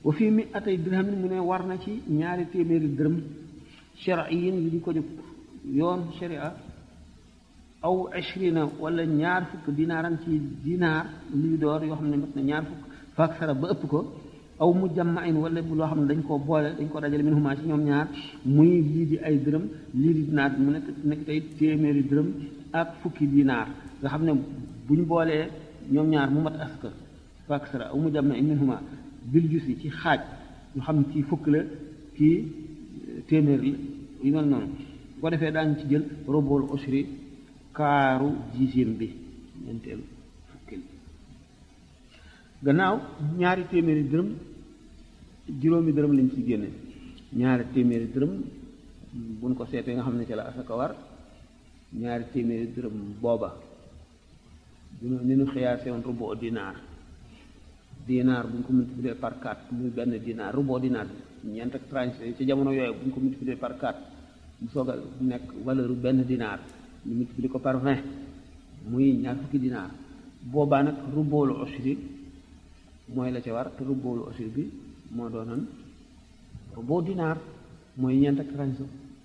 wa fii mi atay dirham mu ne war na ci ñaari téeméeri dërëm shariyin yi di ko jóg yoon sharia aw ashrina wala ñaar fukk dinaaran ci dinaar luy door yoo xam ne mat na ñaar fukk faak sara ba ëpp ko aw mu jammain wala bu loo xam ne dañ koo boole dañ ko dajale min huma ci ñoom ñaar muy lii di ay dërëm lii di dinaar mu nekk nekk tey téeméeri dërëm ak fukki dinaar nga xam ne buñ boolee ñoom ñaar mu mat aska faak sara aw mu jammain min huma bil jusi ci xaaj ñu xam ci fukk la kii téeméer la yu mel noonu bu ko defee daañu ci jël robool usri kaaru dixième bi ñeenteelu fukkil gannaaw ñaari téeméeri dërëm juróomi dërëm lañ ci génne ñaari téeméeri dërëm buñ ko seetee nga xam ne ci la asaka war ñaari téeméeri dërëm booba dina ni ñu xiyaasee woon rubo dinaar dinaar bu ñu ko multiplier par 4 muy benn dinaar rubo dinaar ñeent ak tranche ci jamono yooyu bu ñu ko multiplier par 4 mu soog a nekk valeur benn dinaar ñu multiplier ko par 20 muy ñaar fukki dinaar boobaa nag ruboolu usri mooy la ca war te ruboolu usri bi moo doonoon rubo dinaar mooy ñeent ak tranche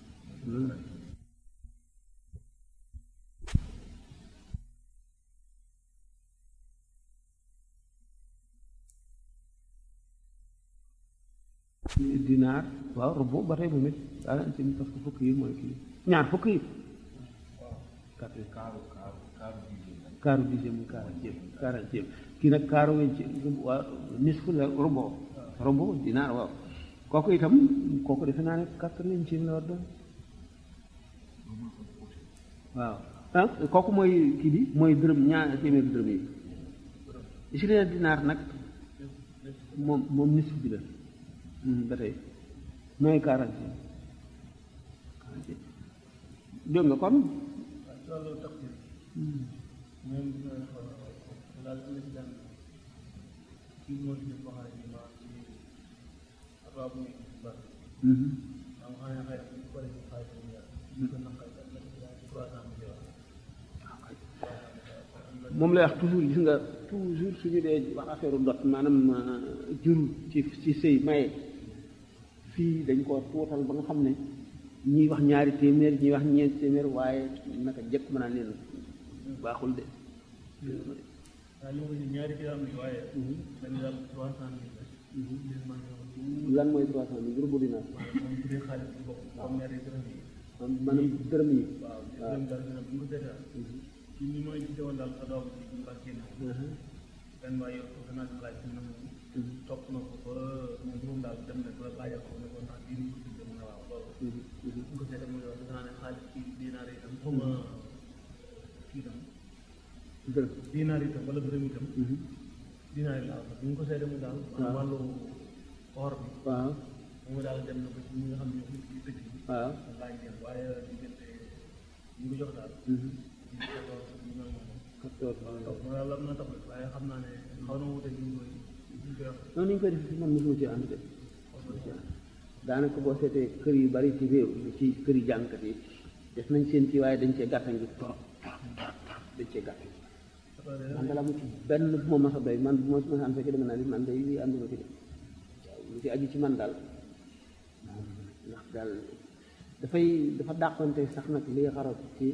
dinaar waaw rubu ba tey moom it daal ci parce que fukk yi mooy kii ñaar fukk yi quatre kaaru dixième muy quarantième quarantième kii nag kaaru wecc waa nisfu la rubu rubu dinaar waaw kooku itam kooku defe naa ne quatre-vingtième la war doon waaw ah kooku mooy kii bi mooy dërëm ñaar téeméeri dërëm yi ishirin dinaar nag moom moom nisfu bi la ba tey mooy quarante dégg nga kon moom lay wax toujours gis nga toujours suñu dee wax affaire dot maanaam jur ci ci sëy maye fii dañ ko tuutal ba nga xam ne ñiy wax ñaari téeméer ñiy wax ñeenti téeméer waaye naka jëkk mën naa leen baaxul de lan mooy trois cent mille groupe dinaar maanaam dërëm yi waaw ci ni mooy gisee woon daal sa doom bi ñu bàq génne benn waay yow ko naa laaj ci nam topp na ko ba moom moom daal dem na ba laajal ko ne ko ndax bii ni ko tuddee mu ne waaw loolu bu ko seetee mu ne wax defe naa ne xaalis ci dinaar yi tam xuma kii tam dërëm dinaar yi tam wala dërëm yi tam dinaar yi laa bu ñu ko seetee mu daal wàllu or bi waaw moom daal dem na ba ci ñi nga xam ne ñoo ci dëkk yi waaw laaj leen waaye diggante ñu ko jox daal quatorze waaw ma daal am na tax waaye xam naa ne xaw na wute ñu koy ñu koy wax noonu ñu koy def si man mosuma ci ànd de daanaka boo seetee kër yu bari ci réew ci kër yi jàngkat yi def nañ seen kii waaye dañ cee gàttan gi trop dañ cee gàttan man dala mu ci benn bu ma mas a doy man bu ma mas a am fekk dama naa li man day lii ànduma ci de waaw lu ci aju ci man daal ndax daal dafay dafa dàqonte sax nag li xarab ci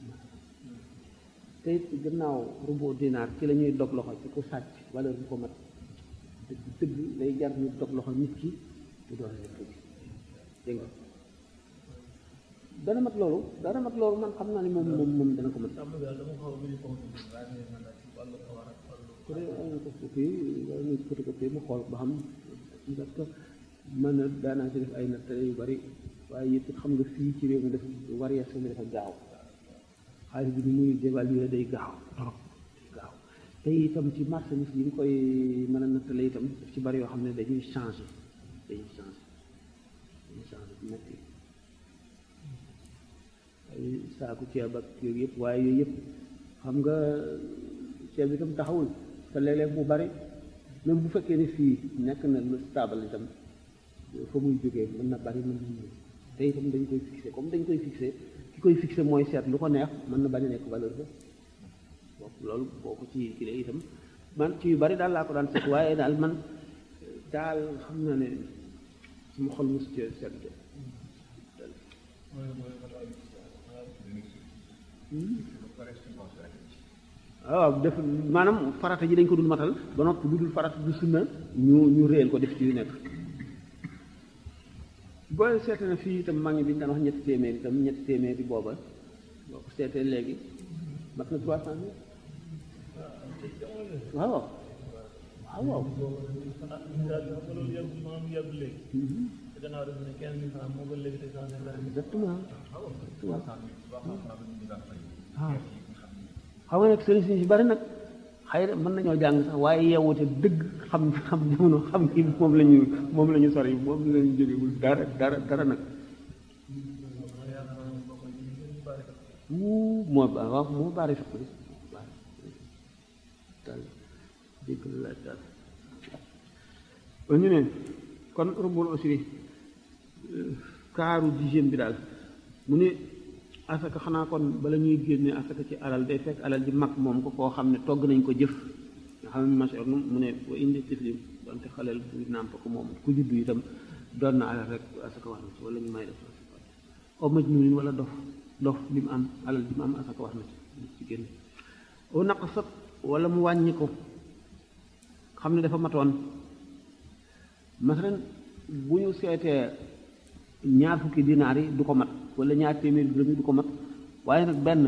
te it gannaaw rubo dinaar ci la ñuy dog loxo ci ku sàcc valeur bu ko mat dëgg dëgg lay jar ñu dog loxo nit ki du doon leen dëgg dégg nga dana mat loolu dana mat loolu man xam naa ne moom moom moom dana ko mat sàmm bi daal dama xaw a bëri confiance waaye nag man daal ci wàllu xawar ak wàllu ku dee ay ko kii wala ñu photocopie mu xool ba xam parce que man na daanaa ci def ay nattale yu bari waaye it xam nga fii ci réew mi dafa variation bi dafa gaaw xaalis bi ni muy dévaluer day gaaw trop day gaaw te itam ci marchandise yi ñu koy mën a nattale itam daf ci bari yoo xam ne dañuy changé dañuy changé dañuy changé bu metti ay saaku ceeb ak yooyu yëpp waaye yooyu yëpp xam nga ceeb itam taxawul te léeg-léeg mu bari même bu fekkee ne fii nekk na lu stable itam fa muy jógee mën na bari mën na ñëw te itam dañ koy fixé comme dañ koy fixé ki koy fixé mooy seet lu ko neex mën na bañ a nekk valeur ba boobu loolu boo ko ci kile itam man ci yu bari daal laa ko daan seet waaye daal man daal xam naa ne sama xol mosu cee sedd mooy mooy fatawa bi waaw def maanaam farata ji dañ ko dul matal ba noppi lu dul farata du sunna ñu ñu réel ko def ci yu nekk boo seetee na fii itam maa ngi bi ñu daan wax ñetti téeméer itam ñetti téeméer bi booba boo ko seetee léegi mat na trois cent mille waaw waaw waaw loolu yàgg maanaam yàgg léegi te gannaaw def ne quinze mille francs moo gën léegi te cent mille francs exactement waaw xam nga nag sëriñ si bari nag xëy na mën nañoo jàng sax waaye yeewute dëgg xam xam jamono xam ni moom la ñu moom la ñu sori moom la ñu jógewul dara dara dara nag wuu moo ba waaw moo baari fiq bi daal dégg la laaj daal ba ñu ne kon rubul usri kaaru dixième bi daal mu ne asaka xanaa kon bala ñuy génne asaka ci alal day fekk alal ji mag moom ko koo xam ne togg nañ ko jëf nga xam ne masor nu mu ne wa indi tiflim donte xaleel bu nàmp ko moom ku juddu itam doon na alal rek asaka wax na ci wala ñu may def asaka o majnuunin wala dof dof li mu am alal ji mu am asaka wax na ci ci génne o naqasat wala mu wàññi ko xam ne dafa matoon masalan bu ñu seetee ñaar fukki dinaar yi du ko mat wala ñaar téeméeri dërëm yi du ko mat waaye nag benn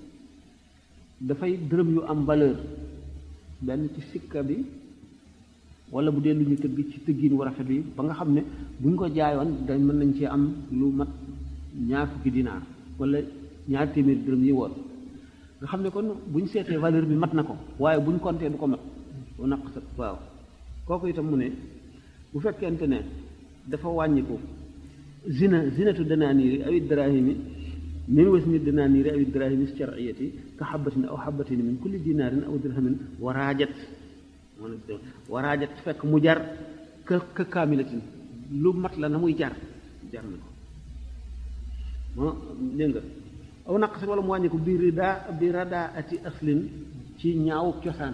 dafay dërëm yu am valeur benn ci sikka bi wala bu dee lu ñu tëgg ci tëggin wu rafet bi ba nga xam ne bu ñu ko jaayoon dañ mën nañ ci am lu mat ñaar fukki dinaar wala ñaar téeméeri dërëm yi woon nga xam ne kon bu ñu seetee valeur bi mat na ko waaye bu ñu compté du ko mat bu naq sa waaw kooku itam mu ne bu fekkente ne dafa wàññiku zina zinatu danaaniiri awi daraahimi min wasni danaaniiri awi daraahimi shar'iyati ka xabatin aw xabatin min kulli dinaarin aw dirhamin waraajat waraajat fekk mu jar ka ka kaamilatin lu mat la na muy jar jar na ko moo dégg nga aw naqasin wala mu wàññi ko bi rida bi radaati aslin ci ñaawu cosaan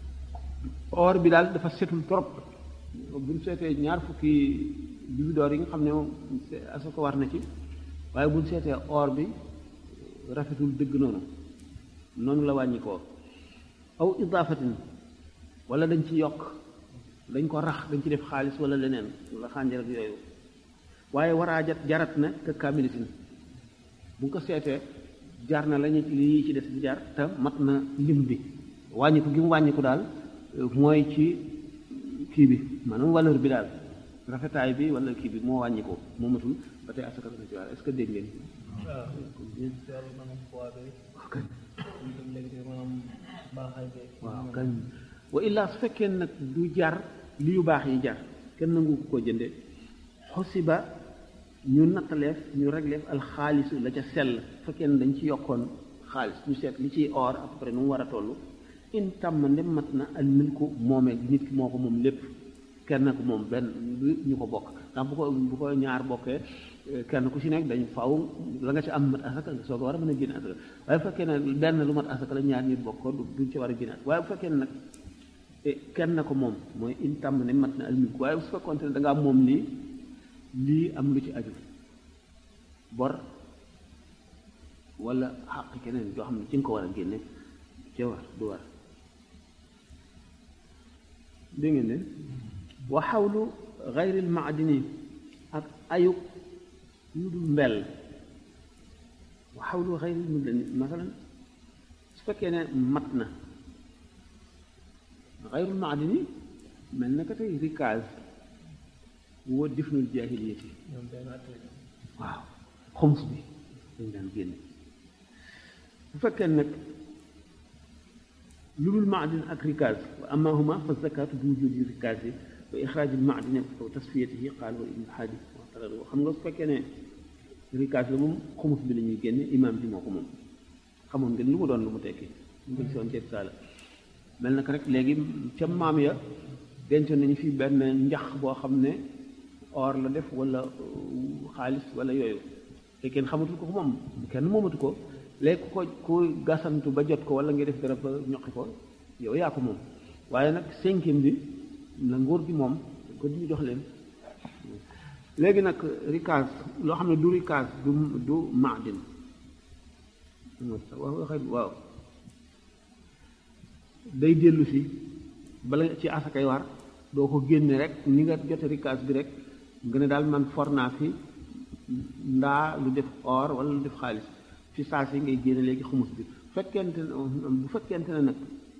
or bi daal dafa setul trop bu ñu seetee ñaar fukki bibidoor yi nga xam ne moom asaka war na ci waaye bu ñu seetee or bi rafetul dëgg noonu noonu la wàññi ko aw idaafatin wala dañ ci yokk dañ ko rax dañ ci def xaalis wala leneen wala xànjar ak yooyu waaye waraajat jarat na ka kaamilitin bu nga ko seetee jar na lañu lii ci des di jar te mat na lim bi wàññiku gi mu wàññiku daal mooy ci kii bi maanaam valeur bi daal rafetaay bi wala kii bi moo wàññi ko moo matul ba tey asaka dana ci waar est-ce que dégg ngeen waaw yàlla maanaam poids bi waaw kañ ñu dem léegi te maanaam baaxaay bi waaw kañ wa illaa su fekkee nag du jar li yu baax yi jar kenn nangu ko koo jënde xosiba ñu nattaleef ñu regleef alxaalisu la ca sell fekkee ne dañ ci yokkoon xaalis ñu seet li ciy or à peu près nu mu war a toll in tàmm ndem mat na al milku moomee nit ki moo ko moom lépp kenn ko moom benn ñu ko bokk ndax bu ko bu ko ñaar bokkee kenn ku ci nekk dañ faaw la nga ci am mat asaka soo ko war a mën a génne asaka waaye bu fekkee ne benn lu mat asaka la ñaar nit bokk ko duñ ci war a génne asaka waaye bu fekkee ne nag kenn ko moom mooy in tàmm ne mat na al milku waaye su fekkoon ne da ngaa moom lii lii am lu ci aju bor wala xàq keneen joo xam ne ci nga ko war a génne ci war du war dégg ngeen ne wa xawlu xayril maadini ak ayub yu dul mbell wa xawlu xayril maadini masalan su fekkee ne mat na xayrul maadini mel na ka tey rikaaz woo difnul jaahiliyati ñoom benn at lañu waaw xoms bi dañ daan génne bu fekkee nag lu dul maadin ak rikaaz wa amahuma fa zakatu bi wujudi rikaaz yi wa ixraajil maadini aw tasfiyatihi qaal wa ibnu xaadi waxtara xam nga su fekkee ne rikaaz la moom xomus bi la ñuy génne imaam bi moo ko moom xamoon ngeen lu mu doon lu mu tekki ñu ngi soon ceeb saala mel na ko rek léegi ca maam ya dencoon nañu fi benn njax boo xam ne or la def wala xaalis wala yooyu te kenn xamatul ko ko moom kenn moomatu ko léegi ku ko ku gasantu ba jot ko wala nga def dara ba ñoqi ko yow yaa ko moom waaye nag cinquième bi la nguur gi moom ko ñu jox leen léegi nag rikaas loo xam ne du rikaas du du maadin wax waxe waaw day dellu si bala ci asakay war doo ko génne rek ni nga jote rikaas bi rek nga ne daal man for naa fi ndaa lu def or wala lu def xaalis fi saa si ngay génne léegi xumus bi fekkente ne bu fekkente ne nag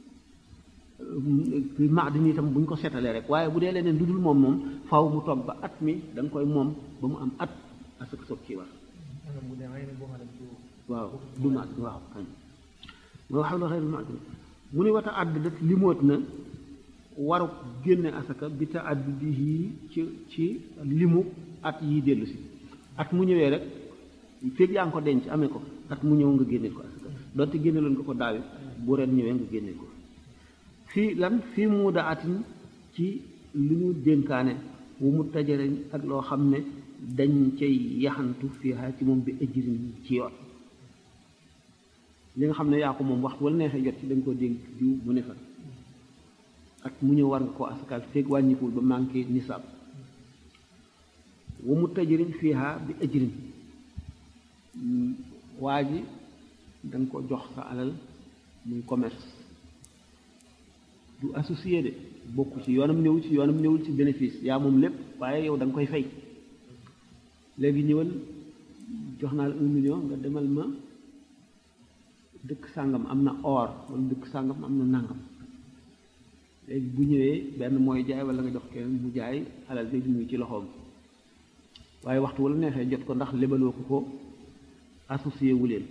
maadin itam bu ñu ko seetalee rek waaye bu dee leneen lu dul moom moom faw mu toog ba at mi da nga koy moom ba mu am at asaka soog ci war waaw du maadin waaw kañ moo xam la xeyrul maadin mu ni wata àdd dat limoot na waru génne asaka bi ta àdd bi ci ci limu at yi dellu si at mu ñëwee rek féeg yaa ngi ko denc amee ko at mu ñëw nga génneel ko asaka donte génne loon nga ko daawi bu ren ñëwee nga génneel ko fii lan fii mu da atin ci lu ñu dénkaane wu mu tajariñ ak loo xam ne dañ cay yaxantu fii xaa ci moom bi ëjëriñ ci yoon li nga xam ne yaa ko moom waxtu wala neexee jot ci dañ ko dénk diw mu ne fa at mu ñëw war nga koo asakaal feeg wàññikuwul ba manqué nisaab wu mu tajariñ fii xaa bi ëjëriñ waa ji da nga ko jox sa alal muy commerce du associé de bokku ci yoonam ñëwul ci yoonam ñëwul ci bénéfice yaa moom lépp waaye yow da nga koy fay léegi ñëwal jox naa la un million nga demal ma dëkk sàngam am na or wala dëkk sàngam am na nàngam léegi bu ñëwee benn mooy jaay wala nga jox keneen mu jaay alal jooju mu ngi ci loxoom waaye waxtu wala neexee jot ko ndax lebaloo ko ko associé wu leen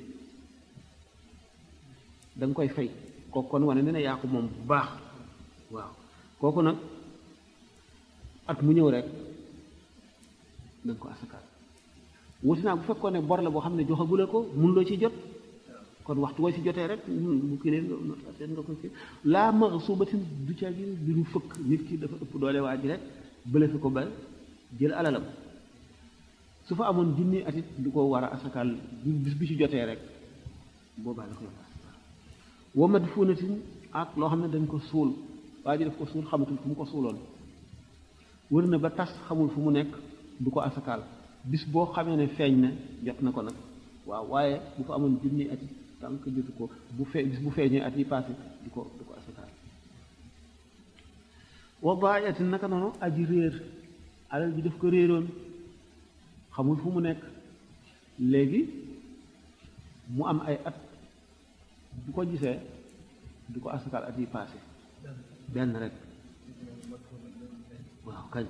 da nga koy fay kooku kon wane ne ne yaa ko moom bu baax waaw kooku nag at mu ñëw rek da nga ko asakaal wuti naa bu fekkoon ne bor la boo xam ne joxagula ko mun loo ci jot kon waxtu woo ci jotee rek bu kii leen nga nga ko ci laa ma suubatin du ca gi du ñu fëkk nit ki dafa ëpp doole waa ji rek bële fi ko ba jël alalam su fa amoon junni at it du ko war a asakaal bis bi ci jotee rek boobaa la koy war wa madfuunatin ak loo xam ne dañ ko suul waa ji daf ko suul xamatul fu mu ko suuloon wër na ba tas xamul fu mu nekk du ko asakaal bis boo xamee ne feeñ na jot na ko nag waaw waaye bu fa amoon junni at yi tant que jotu ko bu fee bis bu feeñee at yi passé du ko du ko asakaal wa daayatin naka noonu aji réer alal bi daf ko réeroon xamul fu mu nekk léegi mu am ay at bu ko gisee du ko asakaal at yi passé benn rek waaw kañ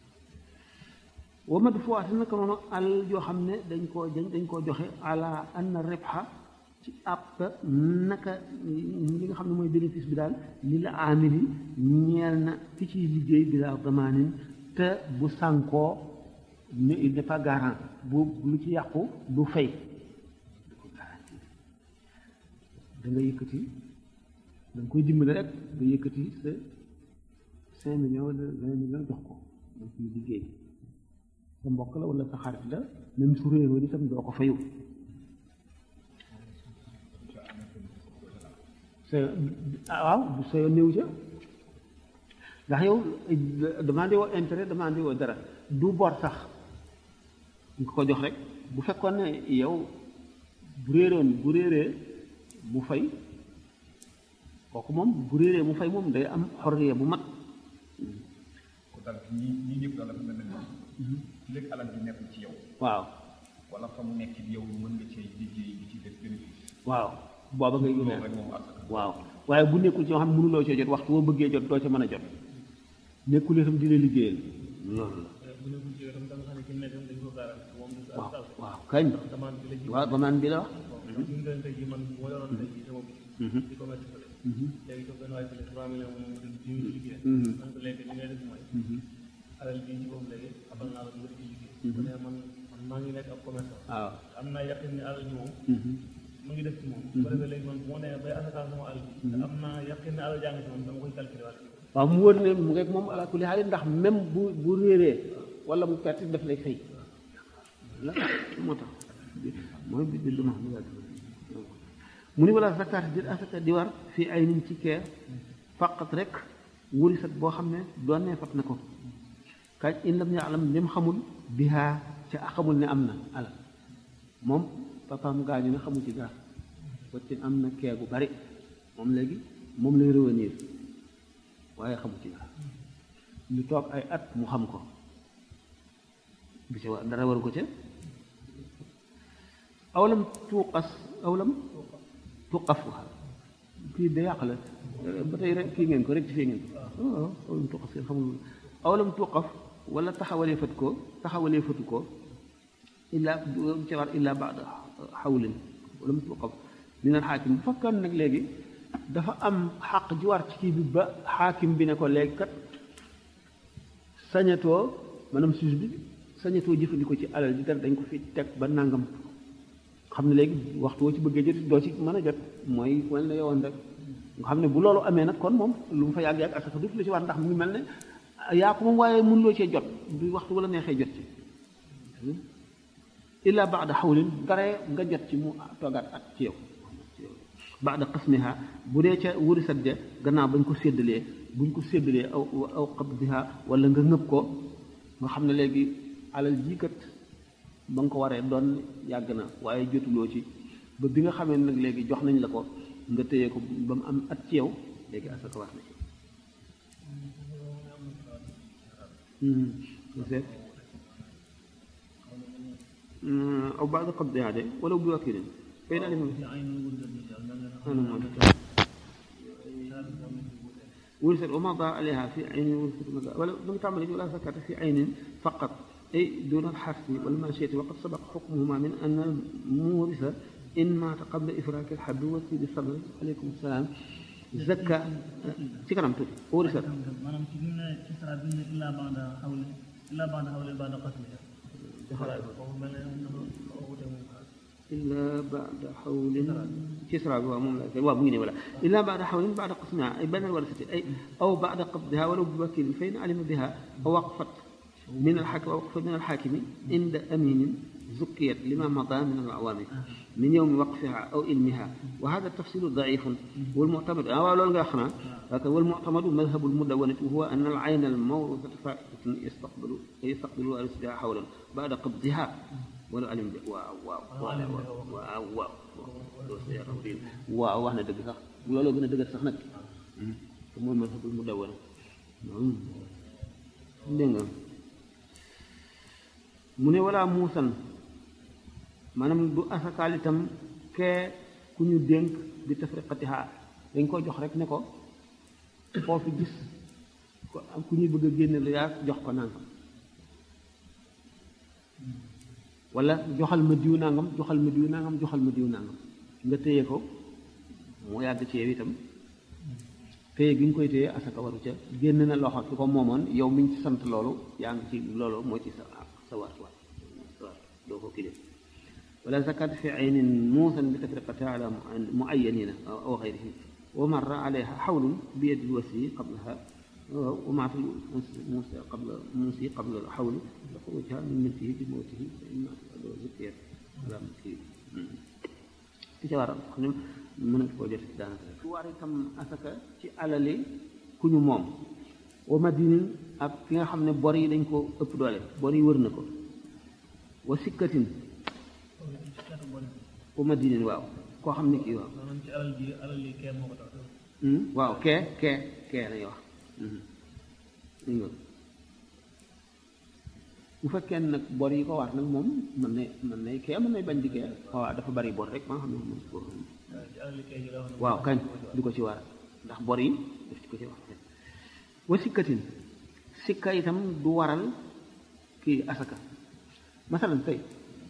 wa madfuwaati naka noonu alal joo xam ne dañ koo dañ koo joxe ala anna ribha ci àpp naka li nga xam ne mooy bénéfice bi daal li la amili ñeel na ki ciy liggéey bi la damaanin te bu sànkoo ne il n'est pas garant bu lu ci yàqu du fay du ko garanti da nga yëkkati da nga koy dimbale rek nga yëkkati sa cinq millions wala vingt millions jox ko donc ñu liggéey sa mbokk la wala sa xarit la même su réeroo itam doo ko fayu sa waaw sa yoon néew ca ndax yow demandé woo intérêt demandé woo dara du bor sax nga ko jox rek bu fekkoon ne yow bu réeroon bu réeree mu fay kooku moom bu réeree mu fay moom day am xorriya bu mat ko dal ñi ñi ñëpp daal dafa mel ne léegi alal bi nekk ci yow waaw wala fa mu nekk ci yow mën nga cee liggéey bi ci def bénéfice waaw booba ngay loolu gën rek moom asaka waaw waaye bu nekkul ci yoo xam ne mënuloo cee jot waxtu boo bëggee jot doo ca mën a jot nekkul itam dina liggéeyal loolu la bu nekkul ci yow tam da nga xam ne ki nekkam dañ ko garanti moom du waaw asakaal waaw kañ demande bi la ji waaw damaan bi la wax ñu ngi leen tey jii man bu ma yoroon tey jii sama di commerce fële léegi ko benn waay fële trois millions moom mu di ñu liggéey man ko léegi li ngay def mooy alal bii ci boobu léegi abal naa la nga ci liggéey bu ne man man maa ngi nekk ab commerçant waaw am naa yaqin ne alal ji moom mu ngi def ci moom bu ko defee léegi man bu ma nee bay asakaal sama alal bi te am naa yaqin ne alal jaa ngi ci moom dama koy calculer waat ci waaw mu wër ne mu ngeeg moom ala kulli xaal ndax même bu bu réeree wala mu perte daf lay fay la moo tax mooy bi bi duma mu ni wala zakat di asaka di war fii ay nin ci kee faqat rek wurisat boo xam ne doon ne fat na ko kañ in lam yaalam lim xamul bihaa ca xamul ne am na alal moom papaam gaañu ne xamul ci dara wacc am na kee gu bari moom léegi moom lay revenir waaye xamul ci dara ñu toog ay at mu xam ko bi ci war dara waru ko ca awlam tuuqas awlam tuqaf kii da yàq la ba tey rek kii ngeen ko rek ci fii ngeen ko waaw awlam tuqaf ngeen xamul awlam tuqaf wala taxawalee fat ko taxawalee fatu ko illaa ci war illaa baada xawlin walam tuqaf minal xaakim bu fekkoon nag léegi dafa am xaq ji war ci kii bi ba xaakim bi ne ko léegi kat sañatoo maanaam suus bi sañatoo jëfandikoo ci alal ji dara dañ ko fi teg ba nangam xam ne léegi waxtu woo ci bëggee jot doo ci mën a jot mooy wan la yowoon rek nga xam ne bu loolu amee nag kon moom lu mu fa yàgg yàgg asaka du la ci war ndax mu ngi mel ne yaa ko moom waaye mënuloo cee jot du waxtu wala neexee jot ci illa baada xawlin daree nga jot ci mu toogaat at ci yow baada qasmiha bu dee ca wuri sadde gannaaw bañ ko séddalee buñ ko séddalee aw aw qabdiha wala nga ngëb ko nga xam ne léegi alal jii kat ba nga ko waree doon yàgg na waaye jotuloo ci ba bi nga xamee nag léegi jox nañ la ko nga téye ko ba mu am at ci yow léegi asaka war na ci seet aw baada qabdiha de wala bi wakilin fay naa ورثت وما ضاع عليها في عين ورثت ولا لم تعمل ولا زكاة في عين فقط أي دون الحرث والماشية وقد سبق حكمهما من أن المورث إن مات قبل إفراك الحب والسيد الصبر عليكم السلام زكاة تكرم توت ورثت maanaam ci bi mu ne ci sara bi mu ne illaa ba'da xawli illaa ba'da xawli ba'da qasmi foofu mel ne dafa wute moom إلا بعد حول كسرى ومؤمنة ولا إلا بعد حول بعد قسمها أي بين الورثة أي أو بعد قبضها ولو بوكيل فإن علم بها أو وقفت من الحاكم أو وقفت من الحاكم عند أمين زكيت لما مضى من الأعوام من يوم وقفها أو علمها وهذا التفصيل ضعيف والمعتمد أو لكن والمعتمد مذهب المدونة وهو أن العين الموروثة فائدة يستقبل يستقبل وارثها حولا بعد قبضها wala alim de waaw waaw waaw waaw waaw waaw wax na dëgg sax looloo gën a dëgër sax nag te mooy mazhabul mu dawana dégg nga mu ne wala muusan maanaam du asakaal itam kee ku ñu dénk bi tafriqatiha dañ ko jox rek ne ko foofu gis ko am ku ñuy bëgg a génne lu yaa jox ko nangam wala joxal ma diw nangam joxal ma diw nangam joxal ma diw nangam nga téye ko mu yàgg ci yow itam téye gi nga koy téye asaka waru ca génn na loxo ki ko moomoon yow mi ñu ci sant loolu yaa ngi ci loolu moo ci sa sa war war sa war doo ko kile wala zakat fi aynin muusan bi tafriqatiha ala muayyanina aw xayrihim wa marra alayha xawlun bi yadi lwasi qablaha ومع في موسى قبل موسى قبل الحول خروجها من ملكه بموته فإما زكيت على ملكه ci ca war a xam ne mën a koo jot daanaka su war itam asaka ci alali ku ñu moom wa madinin ak ki nga xam ne bor yi dañ ko ëpp doole bor yi wër na ko wa sikkatin wa madinin waaw koo xam ne kii waaw maanaam ci alal ji alal yi kee moo ko tax waaw kee kee kee lañuy wax bu fekkee nag bor yi ko war nag moom mën na mën nay kee mën nay bañ di kee waaw dafa bari bor rek ba nga xam ne moom ko ci alal yi kee ji la wax waaw kañ du ko ci war ndax bor yi daf ci ko ci wax wa sikkatin sikka itam du waral kii asaka masalan tey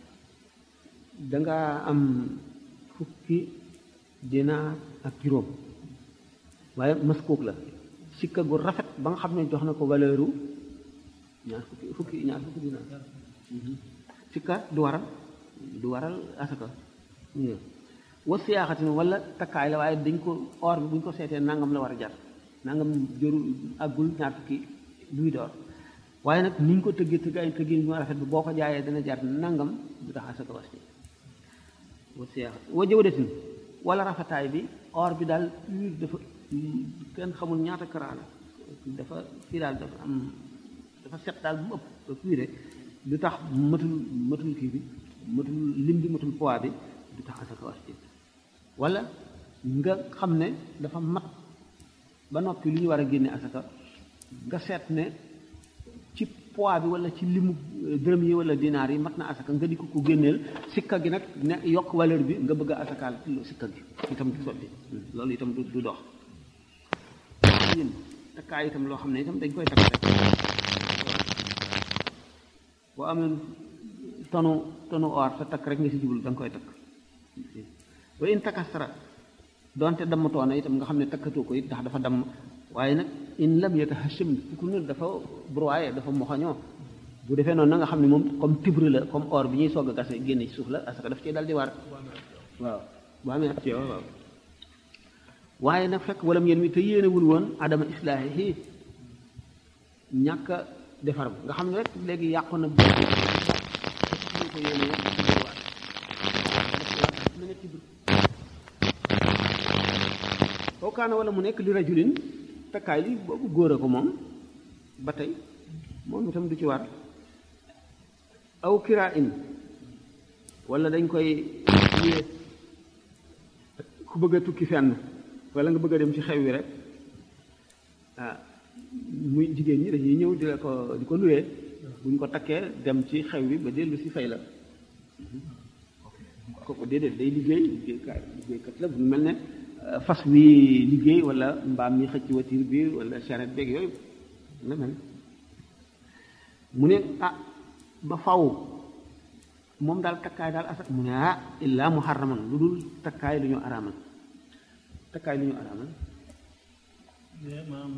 dangaa am fukki dinaar ak juróom waaye maskuuk la sikka gu rafet ba nga xam ne jox na ko valeur u ñaar fukki fukki ñaar fukki dinaar sikka du waral du waral asaka wa siyaaxatin wala takkaay la waaye dañ ko or bi bu ñu ko seetee nangam la war a jar nangam jëru àggul ñaar fukki duy door waaye nag ni ñu ko tëggee tëggaay tëggee ñu rafet bi boo ko jaayee dana jar nangam du tax asaka was ci wa siyaaxatin wa jawdatin wala rafetaay bi or bi daal pur dafa kenn xamul ñaata karaa la dafa fii daal dafa am dafa set daal bu mu ëpp ëpp de du tax matul matul kii bi matul lim bi matul poids bi du tax asaka war ci wala nga xam ne dafa mat ba noppi lu ñu war a génne asaka nga seet ne ci poids bi wala ci limu dërëm yi wala dinaar yi mat na asaka nga di ko ko génneel sikka gi nag ne yokk valeur bi nga bëgg a asakaal sikka gi itam du sotti loolu itam du du dox yéen takkaay itam loo xam ne itam dañ koy takk rek boo amee tonu tonu or sa takk rek nga si jublu da nga koy takk wa in takastara donte dammatoona itam nga xam ne takkatoo ko it ndax dafa damm waaye nag in lam yatahasham fukk nu dafa broyé dafa moxañoo bu defee noonu na nga xam ne moom comme tibre la comme or bi ñuy soog a gase génne ci suuf la parce que daf cee dal di war waaw bu amee ci waaw waaye nag fekk walam yéen mi te yéenewul woon adama islaahi ñàkk a defar nga xam ne rek léegi yàqu na bu ko yéene na nga tibre koo kaana wala mu nekk li rajulin takkaay li boobu góor a ko moom ba tey moom itam du ci war aw kiraa in wala dañ koy luyee ku bëgg a tukki fenn wala nga bëgg a dem ci xew wi rek ah muy jigéen ñi dañuy ñëw di la ko di ko luyee bu ñu ko takkee dem ci xew wi ba dellu si fay la kooku déedéet day liggéey liggéeykat liggéeykat la bu mel ne fas wi liggéey wala mbaam mi xëcc watir bi wala charrette beeg yooyu la mel mu ne ah ba faw moom daal takkaay daal asak mu ne ah illaa muharraman lu dul takkaay lu ñu araamal takkaay lu ñu araamal maanaam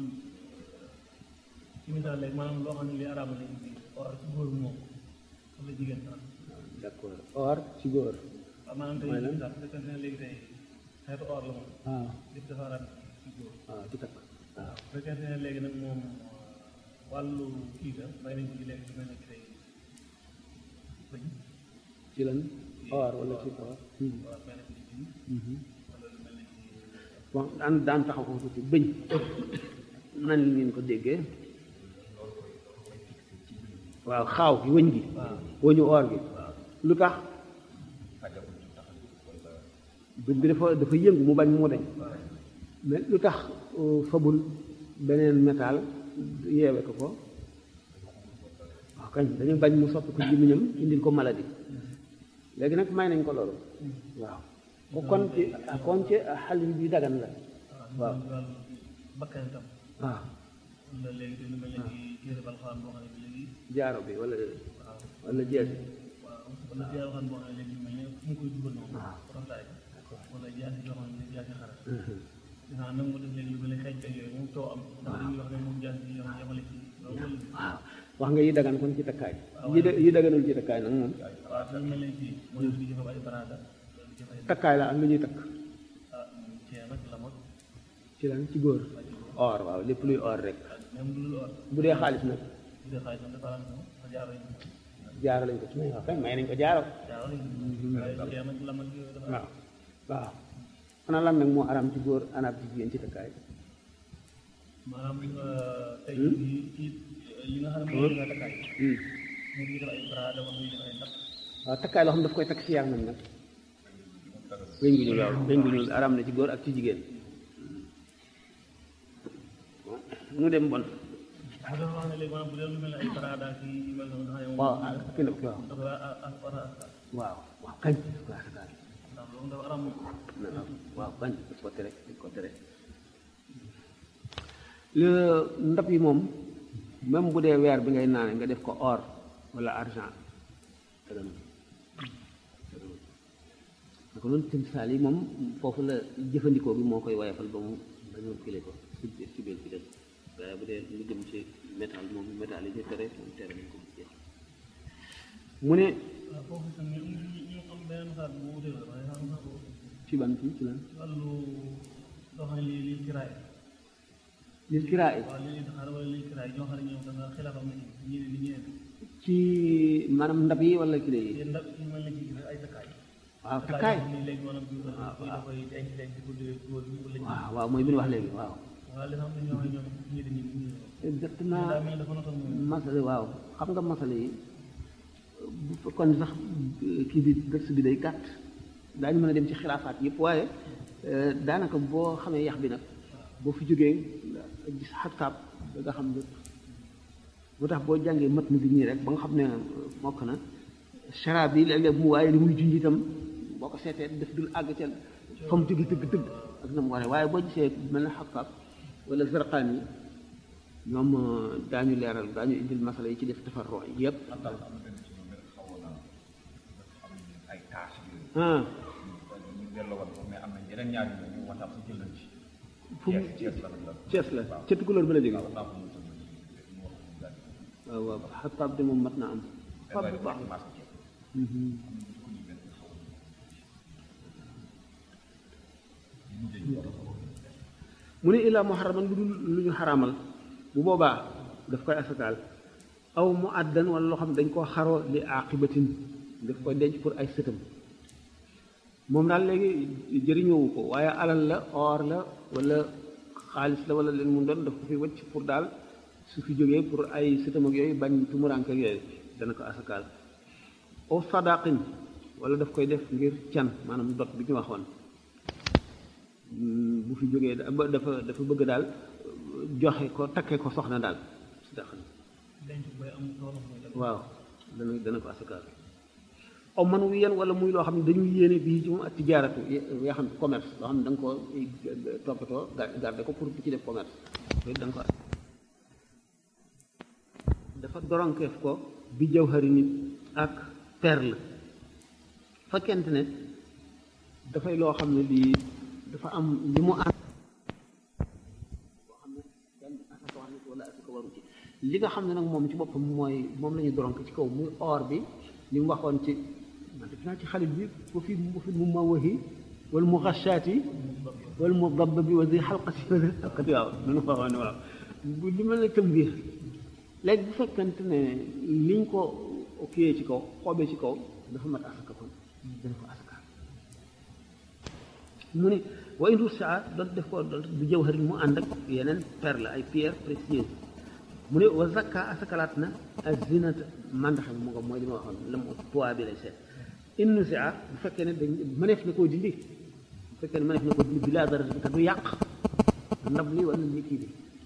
ci misaal léegi maanaam loo xam ne li araamal lañ ci or ci góor moom wala jigéen sax d'accord or ci góor waaw maanaam tey Mooy lan? misaal bu fekkente ne léegi tey xeetu or la moom waaw lépp dafa araam ci góor waaw ci takk waaw bu fekkente ne léegi nag moom wàllu kii ga bay nañ ci léegi lu mel ne ki tey bëñ ci lan or wala ci or waaw bay nañ ci bëñ wala lu mel ne ci bon daan daan taxaw ko tuuti bëñ nan li ngeen ko déggee waaw xaaw gi wëñ gi wëñu or gi lu tax bëñ bi dafa dafa yëngu mu bañ mu dañ mais lu tax euh, fabul beneen métal yeewe ko ko waaw kañ dañu bañ mu soppi ko gémmiñam indil ko maladie léegi nag may nañ ko loolu waaw ko kon ci kon ci xal bi dagan la waaw ci wàllu bakkan itam waaw wala léegi te lu mel ne ci téere balxaan boo xam ne bi léegi jaaro bi wala waaw wala jeesi waaw wala téere balxaan boo xam ne léegi lu mel ne fu mu koy dugal noonu waaw. rafetaay wala jaasi yoo xam ne jaasi xara dinaa nag mu def léegi lu mel ne xeeñ ak yooyu moom coow am ndax dañuy wax ne moom jaasi yi yoo xam ne yamale ci loolu wala waaw wax nga yi dagan kon ci takkaay yi da- yi daganul ci takkaay nag moom waaw te lu mel ne fii mooy di jëf ay baraada di jëf ay takkaay la ak lu ñuy takk ah ceen ak lam ak ci lan ci góor or waaw lépp luy or rek même lu dul or bu dee xaalis nag bu dee xaalis moom dafa am moom dafa jaaro yi jaaro lañ ko ci may waaw kay may nañ ko jaaro jaaro yi waaye ceen ak lam ak yooyu dafa waaw waaw ana lan nag moo aram ci góor anaab ci jigéen ci takkaay maanaam tey jii ci li nga xam ne mooy li nga takkaay Hmm. moom ñu def ay baraada wala ñu def ay ndax waaw takkaay loo xam ne daf koy takk ci yaramam nag weñ gu ñuul waaw weñ gu ñuul aram na ci góor ak ci jigéen nu dem bon bu dafa wax ne léegi maanaam bu dee lu mel ne ay baraada ak yu mel noonu nga xam ne moom waaw ah kii la waaw dafa a a war a askan waaw waaw kañ waaw takkaay ndax loolu dafa aram moom waaw bañ dañ ko tere dañ ko tere le- ndab yi moom même bu dee weer bi ngay naane nga def ko or wala argent dëgg naka noonu timsaal yi moom foofu la jëfandikoo bi moo koy wayafal ba mu dañoo kile ko ci biir ci biir bi dem waaye bu dee lu jëm ci métal moom métal yi ñu tere moom tere nañ ko mu jeex mu ne waaw foofu itam ñu ñu ñu am beneen xaar bu wutee la waaye xam naa ko ci ban ci ci lan ci wàllu loo xam ne lii lii kiraay lil kiraa yi waaw lii lii daxaar wala lii kiraay ñoo xam ne ñoom dafa xilaafam na ci ñeneen ñi ñeneen ci maanaam ndab yi wala kile yi te ndax ñu mel ne ci ay takkaay waaw takkaay nii léegi maanaam bi waaw koy da koy denc denc ko dee góor ñi wala waaw waaw mooy bi ñu wax léegi waaw nga waaw li nga xam ne ñoo ñoom ñii dañuy ñu exactement daa mel ne dafa notoon moom masale waaw xam nga masale yi bu fekkoon sax kii bi dërs bi day gàtt daañu mën a dem ci xilaafaat yëpp waaye daanaka boo xamee yax bi nag boo fi jógee gis xattaab da nga xam lépp moo tax boo jàngee mat na bi ñii rek ba nga xam ne mokk na sharaab yi léeg-léeg mu waaye li muy junj itam boo ko seetee def dul àgg ca fa mu jóge dëgg dëgg ak na mu waree waaye boo gisee mel na xattaab wala zarqaan yi ñoom daañu leeral daañu indil masala yi ci def tafarroo yëpp Xattaab am na benn ci ñoom rek xawoon naa dafa am ay taas yooyu. ah ñu delloowaat ko mais am na yeneen ñaar yu ñu waxtaan si jël nañ ci. fu mu Cees la la. Cees la ca tukulóor ba la jóge waaw naa ko mos a mos a mu wax ko daal di ko. waaw waaw xattaab de moom mat na am fab bu baax maas ci. Mhm. am na ko ñu benn xawoon na. ñu mujjee ñu war a xawoon. mu ne illaa muharraman lu dul lu ñu xaraamal bu boobaa daf koy asakaal aw mu àddan wala loo xam ne dañ koo xaroo li aqibatin daf koy denc pour ay sëtam moom daal léegi jëriñoowu ko waaye alal la or la wala xaalis la wala leen mun doon daf ko fi wëcc pour daal su fi jógee pour ay sëtam ak yooyu bañ tumuranke ak yooyu dana ko asakaal aw sadaqin wala daf koy def ngir can maanaam dot bi ñu waxoon bu fi jógee dafa dafa bëgg daal joxe ko takke ko soxna daal sadaq denc booy am loolu mooy dëgg. waaw dana dana ko asakaal aw man wu yéen wala muy loo xam ne dañuy yéene bii ci moom ak tijaaratu yoo xam ne commerce loo xam ne da nga ko toppatoo garde ko pour bu ci def commerce loolu da nga ko dafa doronkeef ko bi jawhari nit ak perle fekkente ne dafay loo xam ne lii dafa am li mu ànd boo xam ne benn asaka wax na ko wala asaka waru ci li nga xam ne nag moom ci boppam mooy moom la ñu doronk ci kaw muy or bi li mu waxoon ci man def naa ci xalit bi bu fi bu fi mu ma waxi wala mu xachaati wala mu dabb bi wa di xalqati wa di xalqati waaw nunu ko waxoon ne waaw bu li mel ne tëm biir léegi bu fekkente ne liñ ko kiyee ci kaw xoobee ci kaw dafa mat asaka kon dana ko asaka mu ne wa indu saa doon def ko doon bu jawharin mu ànd ak yeneen perle ay pierre précieuse mu ne wa zakka asakalaat na ak zinata mandaxe mu nga mooy li ma waxoon la mu poids bi lay seet innu saa bu fekkee ne dañ mëneef na koo dindi bu fekkee ne mëneef na koo dindi bi laa dara te du yàq ndab li wala li kii bi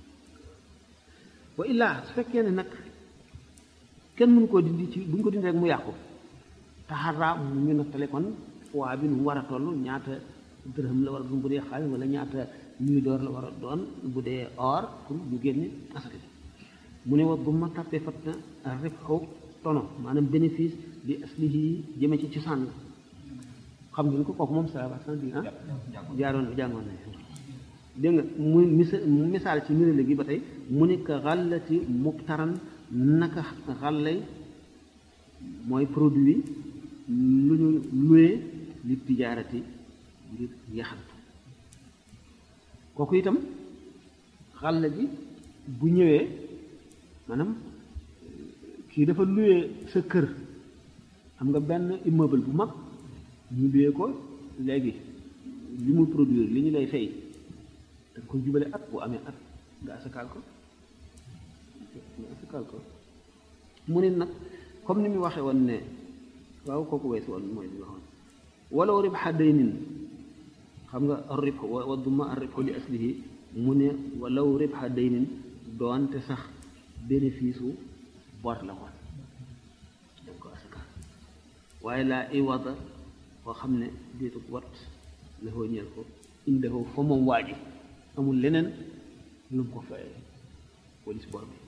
wa illaa su fekkee ne nag kenn mënu koo dindi ci bu ñu ko dindi rek mu yàqu taxaraa mu ñu nattale kon poids bi nu mu war a toll ñaata dërëm la war a doon bu dee xaalis wala ñaata ñuy door la war a doon bu dee or pour ñu génne asaka bi mu ne wa bu ma tàppee fat na rek xaw tono maanaam bénéfice bi aslihi jëme ci cosaan la xam ngeen ko kooku moom ça va sans dire ah jaaroon jàngoon na dégg nga mu misa misaal ci nirale gi ba tey mu ne ka xàllati muktaran naka xàllay mooy produit lu ñu luye li tijaarati ngir yaxantu kooku itam xàll ji bu ñëwee maanaam kii dafa luye sa kër am nga benn immeuble bu mag ñu luye ko léegi li muy produire li ñu lay fay da nga koy jubale at bu amee at nga asakaal ko nga asakaal ko mu ne nag comme ni mu waxee woon ne waaw kooku weesu woon mooy li waxoon walaw ribxa daynin xam nga arrib wa duma arrib li aslihi mu ne walaw ribxa daynin doonte sax bénéfice u bor la woon danga ko asakaal waaye laa iwada koo xam ne déetu wat la foo ñeel ko indahu fa moom waaji amul leneen lu mu ko fayee police bor bi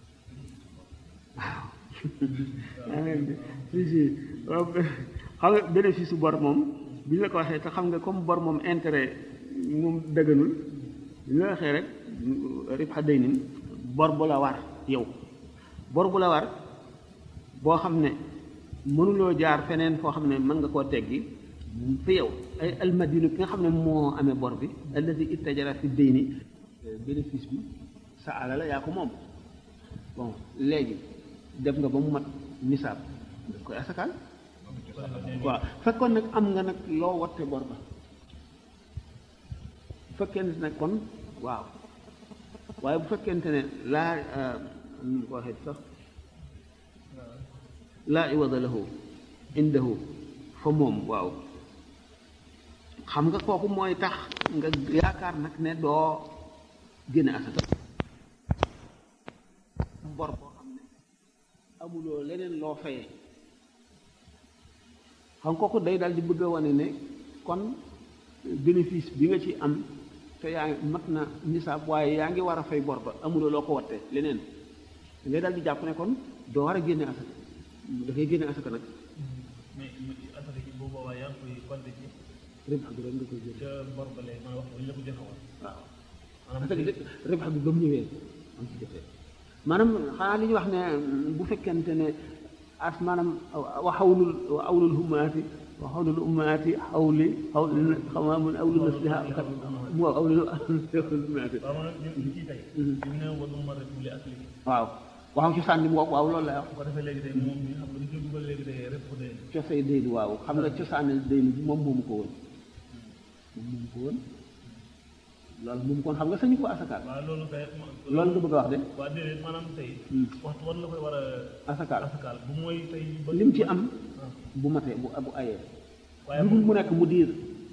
waaw si si waaw xam nga bénéfice bor moom bi ñu la ko waxee te xam nga comme bor moom intérêt moom dëgganul bi ñu la waxee rek ribxa day nin bor bu la war yow bor bu la war boo xam ne mënuloo jaar feneen foo xam ne mën nga koo teggi fi yow ay almadinu ki nga xam ne moo amee bor bi alladi ittajara fi deyni bénéfice bi sa ala la yaa ko moom bon léegi def nga ba mu mat nisaab daf koy asakaal waaw fekkoon nag am nga nag loo watte bor ba fekkee nag kon waaw waaye bu fekkente ne laa nu mu ko waxee sax laa iwada lahu indahu fa moom waaw xam nga kooku mooy tax nga yaakaar nag ne doo génne asaka bor boo xam ne amuloo leneen loo fayee xam kooku day daal di bëgg a wane ne kon bénéfice bi nga ci am te yaa ngi mat na nisaab waaye yaa ngi war a fay bor ba amuloo loo ko watte leneen da ngay daal di jàpp ne kon doo war a génne asaka dafay génne asaka nag mais asaka ji bu boobaa yaa ngi koy compté ci rëbb bi rek nga koy génne ca bor ba léegi man wax bu ñu la ko joxe woon waaw maanaam asaka bi rëbb bi ba mu ñëwee am ci jotee maanaam xanaa li ñu wax ne bu fekkente ne as maanaam wa xawlul wa awlul hummaati wa xawlul ummaati xawli xawli xamaa mun awlu nasliha kat mu awlul hummaati waaw man ñun ñu ciy tey ñu ne wa duma rek li ak lii waaw waaw cosaan li mu wax waaw loolu la wax bu ko defee léegi tey moom mi xam nga ñu koy dugal léegi tey rek ko dee cosay déyni waaw xam nga cosaanal déyni bi moom moomu ko woon moom moomu ko woon loolu moom kon xam nga sañu ko asakaal waaw loolu kay loolu nga bëgg a wax de waa déedéet maanaam tey waxtu war la koy war a asakaal asakaal bu mooy tey ba lim ci am ah. bu matee bu bu ayee waaye lu dul mu nekk mu diir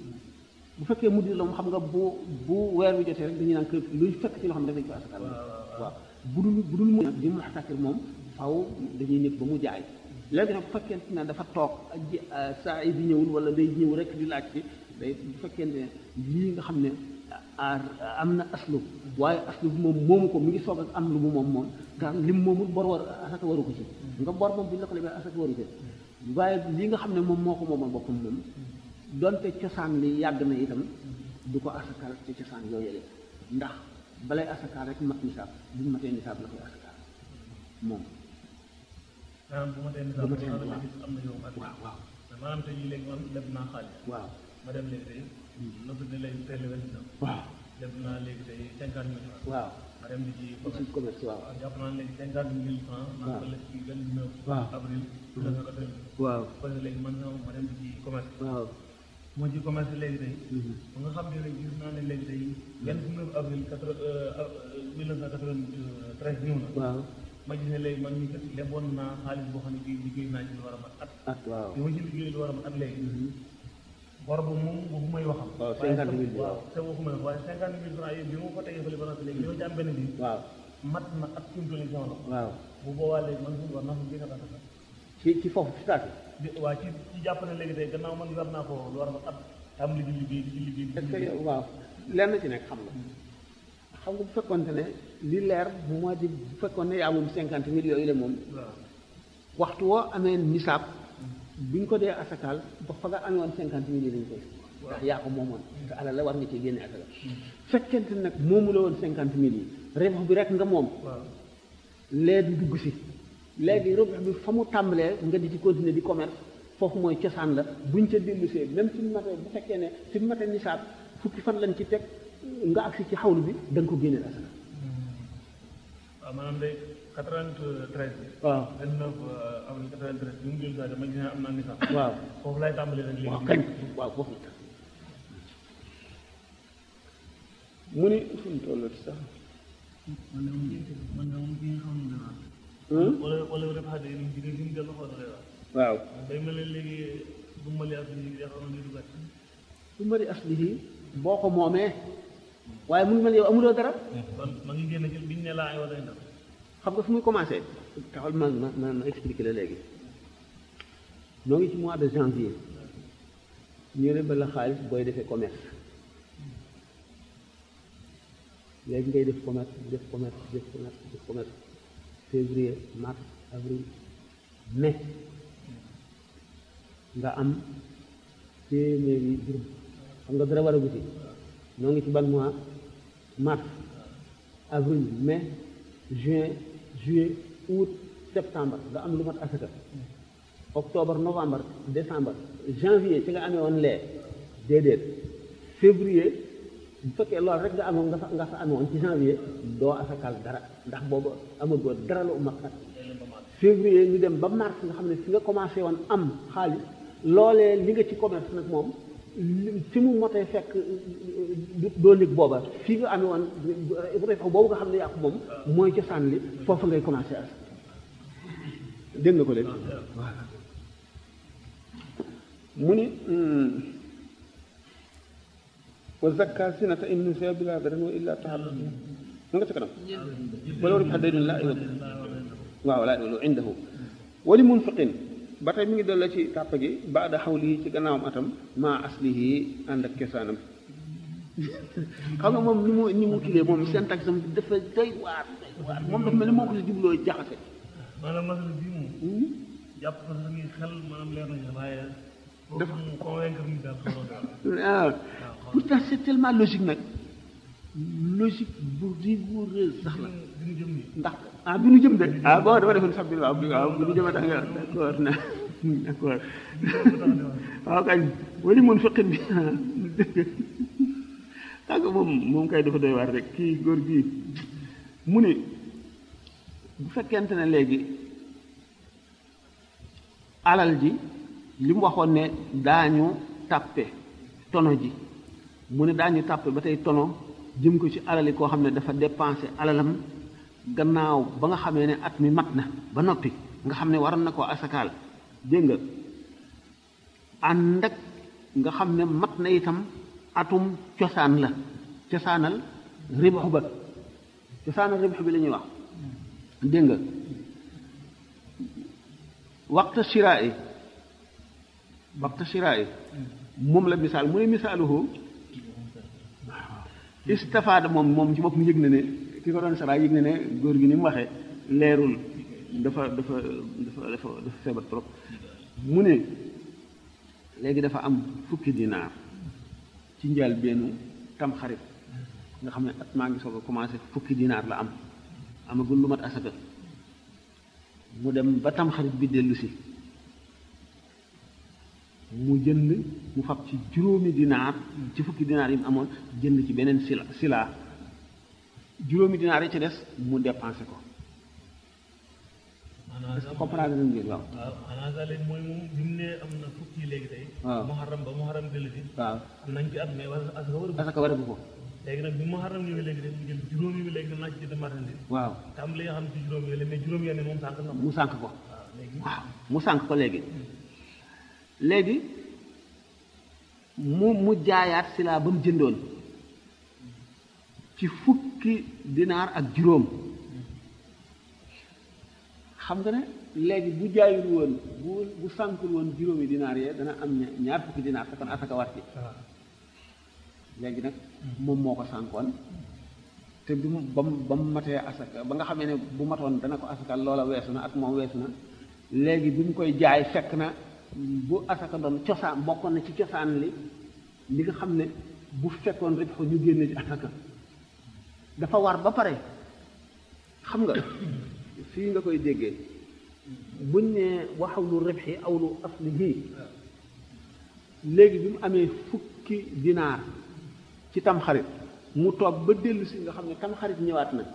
bu fekkee mu diir la mu xam nga bu bu weer wi jotee rek dañuy naan kër luy fekk ci loo xam ne dañ ko asakaal waaw bu dul bu dul mu di mu xatakir moom faw dañuy nekk ba mu jaay léegi nag bu fekkente ne dafa toog ak ji saa yi di ñëwul wala day ñëw rek di laaj ci day bu fekkente ne lii nga xam ne am na aslu waaye aslu bi moom moomu ko mi ngi soog ak am lu mu moom moom te lim moomul bor war asaka waru ko ci nga bor moom bu ñu la ko lebee asaka waru ko waaye lii nga xam ne moom moo ko moomal boppam moom donte cosaan li yàgg na itam du ko asakaal ci cosaan yooyu ndax balay asakaal rek mat nisaab bu ñu matee nisaab la koy asakaal moom maanaam bu ma tee Bu ma tee nisaab waaw. gis am na yow ak waaw waaw maanaam tey jii léegi man leb naa xaalis waaw ma dem léegi tey nëbb ne léegi tey lewel na waaw leb naa léegi tey cinquante mille francs waaw ma dem di ci ci commerce waaw jàpp naa léegi cinquante mille francs maa waaw. ko leb ci vingt neuf waaw. avril deux mille quatorze waaw parce que léegi man sama ma dem di ci commerce waaw moo ci commerce léegi tey Mhm. ba nga xam ne rek gis naa ne léegi tey vingt neuf avril quatre mille neuf cent quatre-vingt-treize ñëw na waaw ma gis ne léegi man ñu kat leboon naa xaalis boo xam ne bii liggéey naa ci lu war a mat at ak waaw bi ma ci liggéey lu war a mat at léegi bor ba moom waxu may waxam waaw waaye 50 000 waaw te waxu may wax waaye cinquante mille francs yi bi ma ko tegee fële ba noppi léegi li ma ci am benn bi waaw mat na at fi mu toll nii sama loxo waaw bu boobaa léegi man suñu war naa ko génne asaka ci ci foofu ci taati di waa ci ci jàpp ne léegi tey gannaaw man war naa ko lu war a mat at am li di liggéey di ci liggéey di ci est-ce que liggéey yow waaw lenn ci nekk xam nga xam nga bu fekkoonte ne li leer moo di bu fekkoon ne yaa moom cinquante mille yooyu la moom waaw waxtu woo amee nisaab bi ñu ko dee asakaal ba fa nga amee woon cinquante mille yi lañ koy ndax yaa ko moomoon te alal la war nga ci génne asaka fekkente nag moomu la woon cinquante mille yi rebax bi rek nga moom waaw lee di dugg si léegi rebax bi fa mu tàmbalee nga di ci continuer di commerce foofu mooy cosaan la buñ ca dellu see même suñu matee bu fekkee ne suñu matee nisaab fukki fan lañ ci teg nga agsi ci xawlu bi da nga ko génneel asaka waaw maanaam day quatre-vingt-treize bi waaw vingt neuf avril quatre-vingt-treize bi mu jël saa dama gis ne am naa ni sax waaw foofu laay tàmbalee nag léegi waaw kañ waaw foofu la mu ni fu mu tollati sax man de moom man de moom ki nga xam ne dana Hum? wala wala dafa xam ne jigéen gi mu dellu xool lay wax waaw day mel ne léegi bu mali ak li nga xam ne du gàtt su mari aslihi boo ko moomee waaye mu ngi mel yow amuloo dara kon ma ngi génn ci biñ ne laa ay wala ndax xam nga fu muy commencé taxal ma ma ma ma expliqué la léegi noo ngi ci mois de janvier ñu ne ba la xaalis booy defee commerce léegi ngay def commerce def commerce def commerce def commerce février mars avril mai nga am téeméeri dërëm xam nga dara war a guti noo ngi ci ban mois mars avril mai juin juillet août septembre nga am lu mat asaka octobre novembre décembre janvier ci nga amee woon lee déedéet février bu fekkee loolu rek nga amoon nga fa nga fa amee woon ci janvier doo asakal dara ndax boobu amagoo dara lu mat at février ñu dem ba mars nga xam ne fi nga commencé woon am xaalis loolee li nga ci commerce nag moom fi mu motee fekk doo lig booba fii nga amee woon refa boobu nga xam ne yaa ko moom mooy cosaan li foofu ngay commencé as dégg nga ko léegi voilà mu ni wa zakka sinata in nusiya bila daran wa illa taxalluf mu nga ca kanam wala war bi xadday dun laa iwab waaw laa iwab indahu wali munfiqin ba tey mi ngi dolla ci tàpp gi baada xawli ci gannaawam atam maa aslihi ànd ak cosaanam xam nga moom ni mu ni mu kilee moom seen tax sam dafa doy waar doy waar moom dafa mel ni moo ko si jubloo jaxase maanaam masala bii moom jàpp ko sa ngi xel maanaam leer nañu waaye dafa mu convaincre ni daal xaw ah pourtant c'est tellement logique nag logique bu rigoureuse sax la bi ñu jëm nii ndax ah bi nu jëm de ah bon dama defoon sax bi waaw bi waaw bi nu jëm tax nga d'accord na d'accord waaw kañ wali mun fiqin bi tàgg moom moom kay dafa doy waar rek kii góor gii mu ne bu fekkente ne léegi alal ji li mu waxoon ne daañu tàppe tono ji mu ne daañu tàppe ba tey tono jëm ko ci alali koo xam ne dafa dépensé alalam gannaaw ba nga xamee ne at mi mat na ba noppi nga xam ne waroon na koo asakaal dégg nga ànd ak nga xam ne mat na itam atum cosaan la cosaanal ribaxu ba cosaanal ribaxu bi la ñuy wax dégg nga waxta shiraa yi waxta shiraa yi moom la misaal mu ne misaaluhu istafaada moom moom ci bopp mu yëg na ne ki ko doon saraa yëg na ne góor gi ni mu waxee leerul dafa dafa dafa dafa dafa feebar trop mu ne léegi dafa am fukki dinaar ci njaal bennu tam xarit nga xam ne at maa ngi soog a commencé fukki dinaar la am amagul lu mat asaka mu dem ba tam xarit bi dellu si mu jënd mu fab ci juróomi dinaar ci fukki dinaar yi mu amoon jënd ci beneen sila silaa juróomi dinaar yi ci des mu dépensé ko est-ce que comprendre nañ ngeen waaw waaw xanaa sax léegi mooy moom bi mu ne am na fukki léegi tey waaw muharram ba muharram dellu si waaw am nañ ci at mais wala asaka war a asaka waragu ko léegi nag bi muharram ñëwee léegi de mu jël juróomi bi léegi ne naa ci jënd marchandise waaw tam li nga xam ne ci juróomi yi la mais juróomi yenn moom sànq na ko mu sànk ko waaw léegi waaw mu sànk ko léegi léegi mu mu jaayaat silaa ba mu jëndoon ci fukki dinaar ak juróom xam nga ne léegi bu jaayul woon bu bu sànkul woon juróomi dinaar yee dana am ña- ñaar fukki dinaar te kon asaka war ci waaw léegi nag moom moo ko sànkoon te bi mu ba mu ba mu matee asaka ba nga xamee ne bu matoon dana ko asakal loola weesu na ak moom weesu na léegi bi mu koy jaay fekk na bu asaka doon cosaan bokkoon na ci cosaan li li nga xam ne bu fekkoon rek ko ñu génne ci asaka dafa war ba pare xam nga fii nga koy déggee buñ ne waxaw lu ribxi aw lu aslihi léegi bi mu amee fukki dinaar ci tamxarit mu toog ba dellu si nga xam ne tamxarit ñëwaat na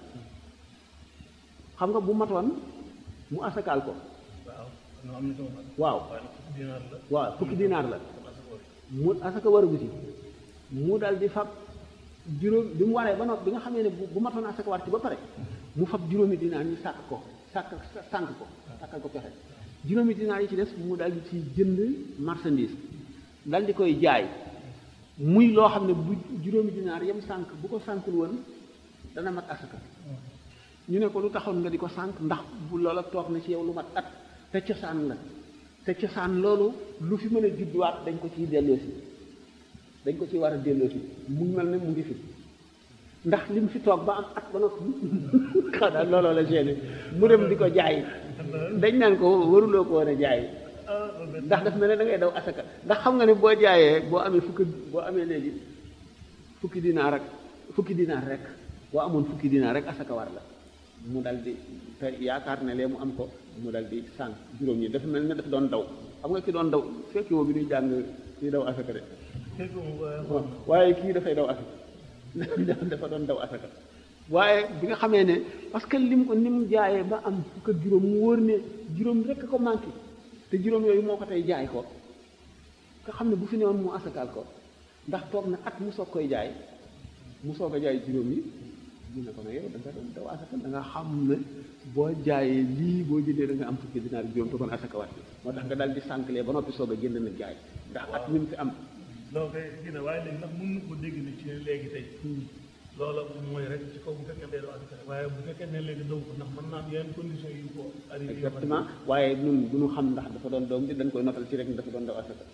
xam nga bu matoon mu asakaal ko waaw non am na sama xel waaw waaye nag fukki dinaar la waaw fukki dinaar la kon asaka war mu asaka waragu ci mu dal di fab juróom bi mu waree ba noppi bi nga xamee ne bu bu matoon asaka war ci ba pare mu fab juróomi dinaar ñu sàkk ko sàkk sànk ko sàkkal ko pexe juróomi dinaar yi ci des mu dal di ci jënd marchandise dal di koy jaay muy loo xam ne bu juróomi dinaar yem sànk bu ko sànkul woon dana mat asaka ñu ne ko lu taxoon nga di ko sànk ndax bu loola toog na ci yow lu mat at te cosaan la te cosaan loolu lu fi mën a judduwaat dañ ko ciy delloosi dañ ko ci war a delloosi mu mel ne mu ngi fi ndax li mu fi toog ba am at ba noppi xanaa looloo la génne mu dem di ko jaay dañ naan ko waruloo ko war a jaay ah loolu benn ndax daf mel ne da ngay daw asaka ndax xam nga ne boo jaayee boo amee fukki boo amee léegi fukki dinaar rek fukki dinaar rek boo amoon fukki dinaar rek asaka war la mu dal di te yaakaar ne lee mu am ko mu dal di sànq juróom ñi dafa mel ne dafa doon daw xam nga ki doon daw fekki woo bi ñuy jàng kii daw asaka de fekk moom waaye waaw waaye kii dafay daw asaka dafa doon daw asaka waaye bi nga xamee ne parce que lim ko ni mu jaayee ba am fukk ak juróom mu wóor ne juróom rekk ko manqué te juróom yooyu moo ko tey jaay ko nga xam ne bu fi newoon mu asakaal ko ndax toog na at mu soog koy jaay mu soog a jaay juróom yi ñu ne ko nag yow da nga doon daw asaka da nga xam ne boo jaayee lii boo jëndee da nga am fukki dinaar juróom te kon asaka waat moo tax nga daal di sànqlee ba noppi soog a jënd nag jaay ndax at mi mu fi am loolu kay kii na waaye léegi ndax mën na ko dégg ne ci léegi tey loola mooy rek ci kaw bu fekkee day doo asaka waaye bu fekkee ne léegi daw ko ndax mën naa am yeneen condition yu ko arrivé yoo xam ne exactement waaye ñun du ñu xam ndax dafa doon doom ji dañ koy notal ci rek ni dafa doon daw asaka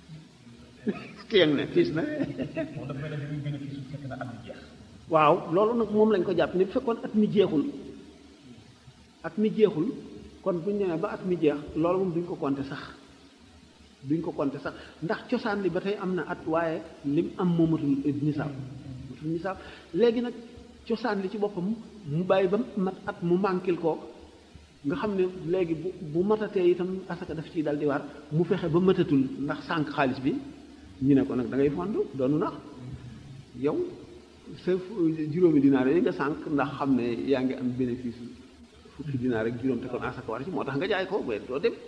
kiyang ne fiis na moom dafa mel ne dañuy bénéfice su fekk na at bi jeex waaw loolu nag moom lañ ko jàpp ni bu fekkoon at mi jeexul at mi jeexul kon buñ demee ba at mi jeex loolu moom duñ ko compter sax duñ ko compter sax ndax cosaan li ba tey am na at waaye lim am moo matul nisaab matul nisaab léegi nag cosaan li ci boppam mu bàyyi ba mat at mu mànkil ko nga xam ne léegi bu bu matatee itam asaka daf ciy dal di war mu fexe ba matatul ndax sànq xaalis bi ñu ne ko nag da ngay fondu doonu nax yow sa juróomi dinaar yi nga sànq ndax xam ne yaa ngi am bénéfice fukki dinaar rek juróom te kon asaka war ci moo tax nga jaay ko ba doo dem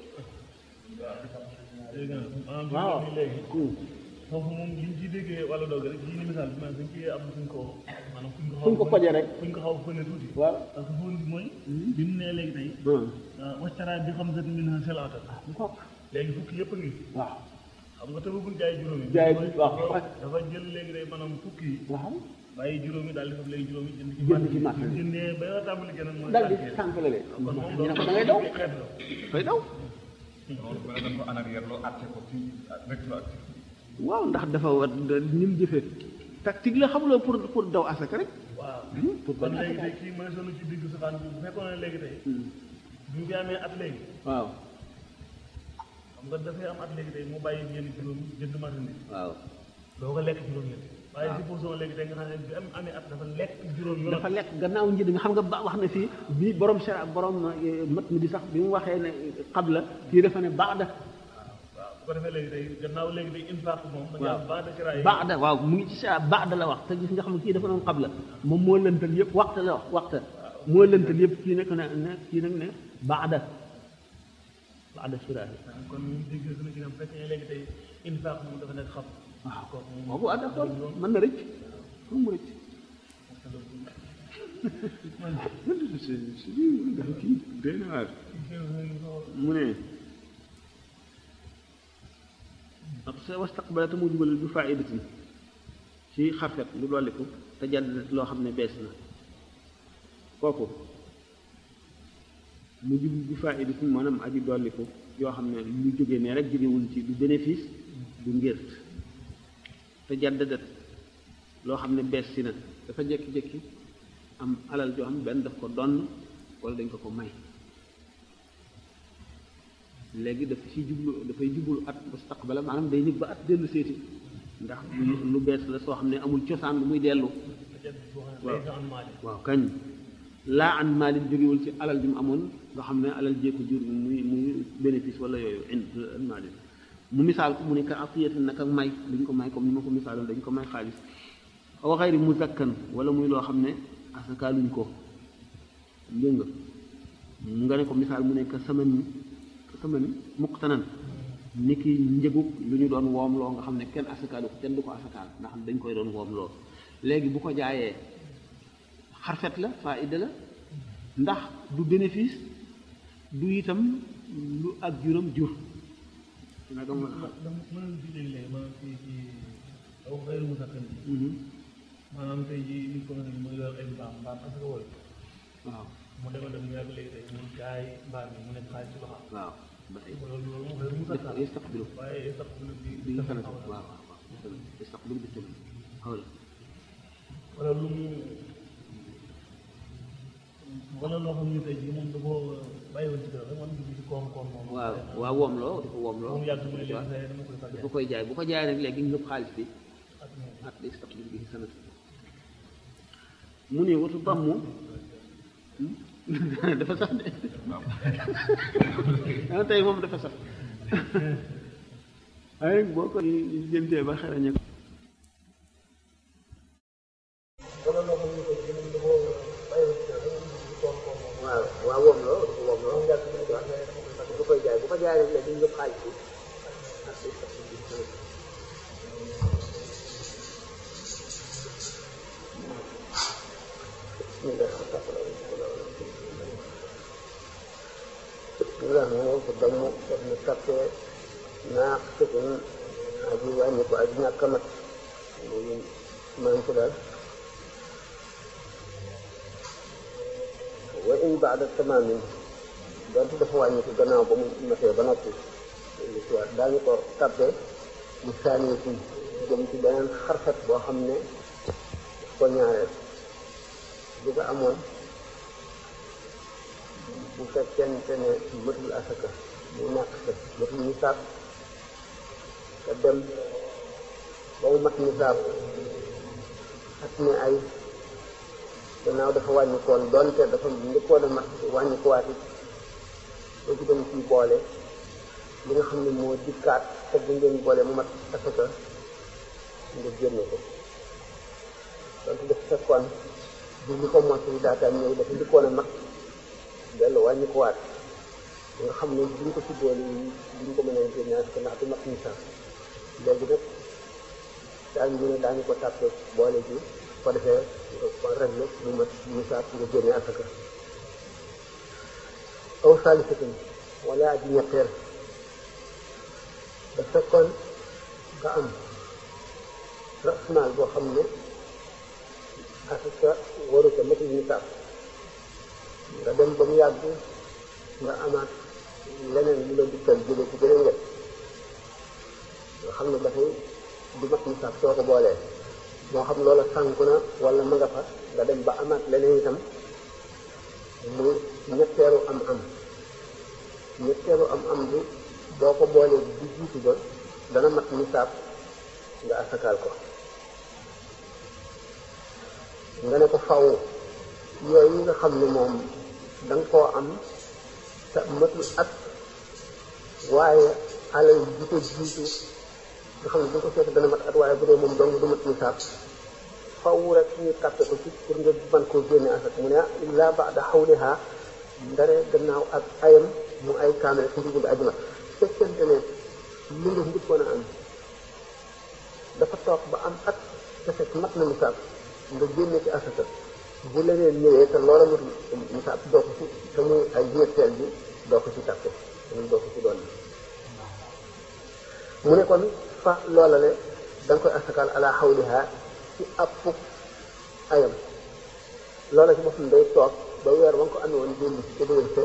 léegi nag maanaam waaw bi léegi foofu moom liñ ciy déggee wala doog rek lii ni misaal bi maanaam dañ ciy am fuñ ko maanaam fuñ ko xaw fuñ ko koje rek fuñ ko xaw a fëne tuuti waaw parce que fóon bi mooy bi mu nee léegi tey waccaraa bi xam sat min ha selata ko léegi fukki yëpp a ngi waaw xam nga tëbagul jaay juróomi Jaay mooy waaw. dafa jël léegi day maanaam fukki yi waaw bàyyi juróomi daal di fab léegi juróomi jënd ci Jënd ci marché bi. jëndee ba nga tàmbali gën a mooy dal di tànkee. sànq la de kon moom ñu ne ko da ngay daw xeet la koy daw loolu bu la dañ ko en arrière loo àtte ko ci rétroactif waaw ndax dafa war ni mu jëfee tactique la xamuloo pour pour daw asaka rek waaw pour kon bañ léegi asaka tey kii mooy sonu ci digg safaan bi bu fekkoon ne léegi tey bi mu fi amee at léegi waaw xam nga dafay am at léegi tey mu bàyyi yenn juróom jënd marchandise waaw doo ko lekk juróom ñett waaye supposons léegi tey nga xam ne bi am amee at dafa lekk juróom yu dafa lekk gannaaw njënd nga xam nga ba wax na fii bi borom sera borom eh, mat mi di sax bi mu waxee ne xabla kii dafa ne baada waaw bu ko defee léegi tey gannaaw léegi day infaq moom da nga waaw am baax de ciraay baada waaw mu ngi ci sera baada la wax te gis nga xam ne kii dafa doon xabla moom moo lëntal yëpp waxta la wax waxta moo lëntal yëpp kii nekk ne ne kii nag ne baada baada sera kon ñu dégg gën a gën a fekk ne léegi tey infaq moom dafa nekk xam waaw kooku moom boobu ah d'accord mën na rëcc fu mu rëcc dafa kii doy na waar mu ne ak sa wastaqbala te mu dugalal bi faidatin ci xarfet lu dolliku te jàdd loo xam ne bees na kooku mu jublu bi faidatin maanaam aji dolliku yoo xam ne lu jógee ne rek jógewul ci du bénéfice du ngért te jàddadat loo xam ne bees si na dafa jékki-jékki am alal joo xam ne benn daf ko donn wala dañ ko ko may léegi daf ci jublu dafay jublu at mustaqbala maanaam day nit ba at dellu seeti ndax lu lu bees la soo xam ne amul cosaan lu muy dellu waaw lay an maali waaw kañ laa an maalin jógewul ci alal bi mu amoon nga xam ne alal jéeko jur muy muy bénéfice wala yooyu in an maalin mu misaal ko mu ne ka afiyati nag ak may dañ ko may comme ni ma ko misaaloon dañ ko may xaalis aw xayri muzakkan wala muy loo xam ne asakaaluñ ko dégg nga nga ne ko misaal mu ne ka saman ka saman muqtanan ni ki njëgub lu ñu doon woomloo nga xam ne kenn asakaalu ko kenn du ko asakaal ndax dañ koy doon woomloo léegi bu ko jaayee xarfet la faida la ndax du bénéfice du itam lu ak juróom jur naka ma dama mën di léegi-léegi maanaam ci ci aw xëyru mu sakkan bi maanaam tey jii nit ko nga xam ne mooy yor ay mbaam mbaam parce que wooyu waaw mu demal dem yàgg léegi tey mu jaay mbaam mi mu nekk xaalis ci loxo waaw ba tey loolu loolu mu xëyru mu sakkan yastaqbilu waaye sax bu bi bi nga xanaa waaw waaw waaw yastaqbilu bi tamit xaw la wala lu mu wala loo xam ne tey jii moom da koo bàyyi woon ci kër rek man dugg ci koom-koom moom waaw waaw woomloo dafa woomloo moom yàgg mu ne léegi tey dama koy far dafa koy jaay bu ko jaayee nag léegi ngëp xaalis bi ak moom at yastaqbilu bi sanat mu ne watu dammu dafa sax de ah tey moom dafa sax waaye nag boo ko jëntee ba xerañe ko wala loo xam ne tey jii moom da koo bàyyi woon ci kër rek man dugg ci koom-koom moom waaw waaw woomloo dafa woomloo moom yàgg mu ne léegi tey dama koy far dafa koy jaay bu ko jaayee nag léegi ngëp xaalis bi at yastaqbilu bi sanat moom fa damu daf na tappee naax sëtun aji wàññi ko aji ñàkk a mat loolu man ko daal wa in baada tamaamin donte dafa wàññi ko gannaaw ba mu matee ba noppi lu ci waat daañu ko tabbee mu saani ci jëm ci beneen xarfat boo xam ne ko ñaareel bi nga amoon bu fekkente ne mëtul asaka mu ñàkk sa mëtul nisaab te dem ba mu mat nisaab at mi ay gannaaw dafa wàññi koon doonte dafa njëkkoon a mat wàññi ko waat it boo ci dem ci boole li nga xam ne moo dikkaat te bu ngeen boole mu mat asaka nga génne ko donte dafa fekkoon bi li ko mottali daataan ñëw dafa njëkkoon a mat dellu wàññi ko waat nga xam ne duñ ko ci boole yi duñ ko mën a génne asaka ndax du mat nisaab léegi nag daañu ñu ne daañu ko tàppe boole ji ko defee nga ko réglé mu mat nisaab nga génne asaka aw saalisatin wala aji ñetteel da fekkoon nga am rasmaal boo xam ne asaka waru ko matul nisaab nga dem ba mu yàgg nga amaat leneen lu la dikkal jóge ci beneen wet nga xam ne dafay du mat nisaab soo ko boolee moo xam loola sànku na wala ma nga fa nga dem ba amaat leneen itam mu ñetteelu am am ñetteelu am am bi boo ko boolee di jiitu ba dana mat nisaab nga asakaal ko nga ne ko faw yooyu nga xam ne moom da nga koo am te matul at waaye alal ji ko jiitu nga xam ne bu ko seet dana mat at waaye bu dee moom dong du mat nisaab faw rek ñu tàppe ko ci pour nga mën koo génne asak mu ne ah illa ba'da xawliha ndare gannaaw ak ayam mu ay kaamel ci ndigul ajuma fekkente ne li nga njëkkoon a am dafa toog ba am at te fekk mat na nisaab nga génne ci asaka bu leneen ñëwee te loola matul nisaab doo ko ci te muy ay ñetteel bi doo ko ci tàppe te doo ko ci doon mu ne kon fa loola le da nga koy asakaal ala xawliha ci àpp ayam loola ci boppam day toog ba weer ba nga ko amee woon dellu ci ca déwén sa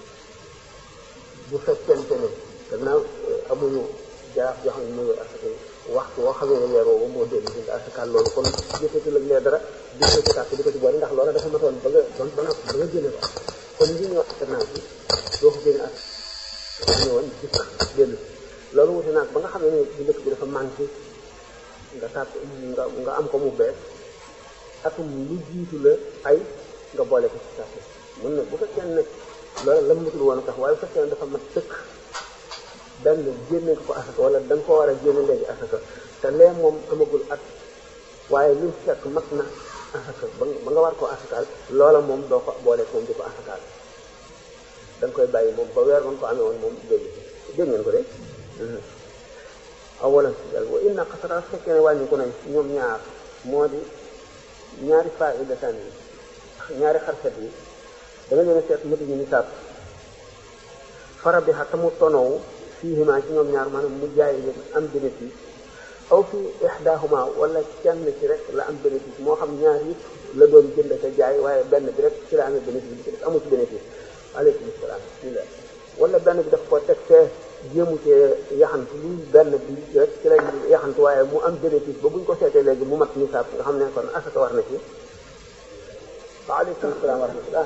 bu fekkente ne gannaaw amuñu jaa yoo xam ne mooy asaka waxtu woo xamee ne weer woowu moo dellu si nga asakaal loolu kon jëfetu la lee dara di ko ci tàkk di ko ci boole ndax loola dafa matoon ba nga doon ba nga ba nga génne ko kon li ñuy wax gannaaw bi doo ko génne asaka amee woon gis na dellu loolu wuti naag ba nga xam ne bu dëkk bi dafa manqué nga tàpp nga nga am ko mu bees atum lu jiitu la ay nga boole ko ci tàpp mun na bu fekkee ne loolu la matul woon tax waaye bu fekkee ne dafa mat sëkk benn génne ko asaka wala da nga ko war a génne léegi asaka te lee moom amagul at waaye li fekk mat na asaka ba ba nga war koo asakaal loola moom doo ko boole moom di ko asakaal da nga koy bàyyi moom ba weer ba nga ko amee woon moom dégg dégg ngeen ko de awalan si dal wa inna xasara fekkee ne wàññi ko nañ ñoom ñaar moo di ñaari faidatan yi ñaari xarfet yi da nga leen a seet matuñu nisaab fara bi xa tamu tonowu fiihima ci ñoom ñaar maanaam mu jaay leen am bénéfice aw fi ixdaahuma wala kenn ci rek la am bénéfice moo xam ñaar yëpp la doon jënd ka jaay waaye benn bi rek ci la amee bénéfice bi ci def amu ci bénéfice aleykum salaam bismillah wala benn bi daf ko teg fee jéemu cee yaxantu lu benn bi rek ci lay yaxantu waaye mu am bénéfice ba buñ ko seetee léegi mu mat nisaab nga xam ne kon asaka war na ci waaleykum salaam wa rahmatullah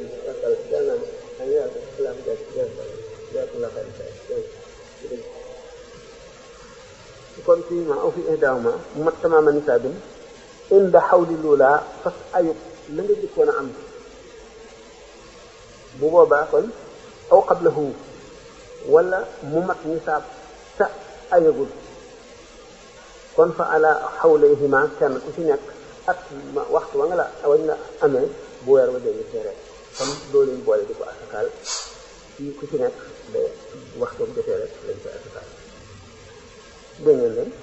kon fii ma aw fi ihdaahuma mu mat tamaama nisaabin inda xawli luulaa fas ayub la nga jëkkoon a am bu boobaa kon aw qablahu wala mu mat nisaab sa ayagul kon fa ala xawlayhima kenn ku ci nekk at waxtu wa nga la wañ la amee bu weer wa dee seere kon doo leen boole di ko asakaal ci ku ci nekk de waxtu bu defee rek lañ koy asakaal dégg ngeen leen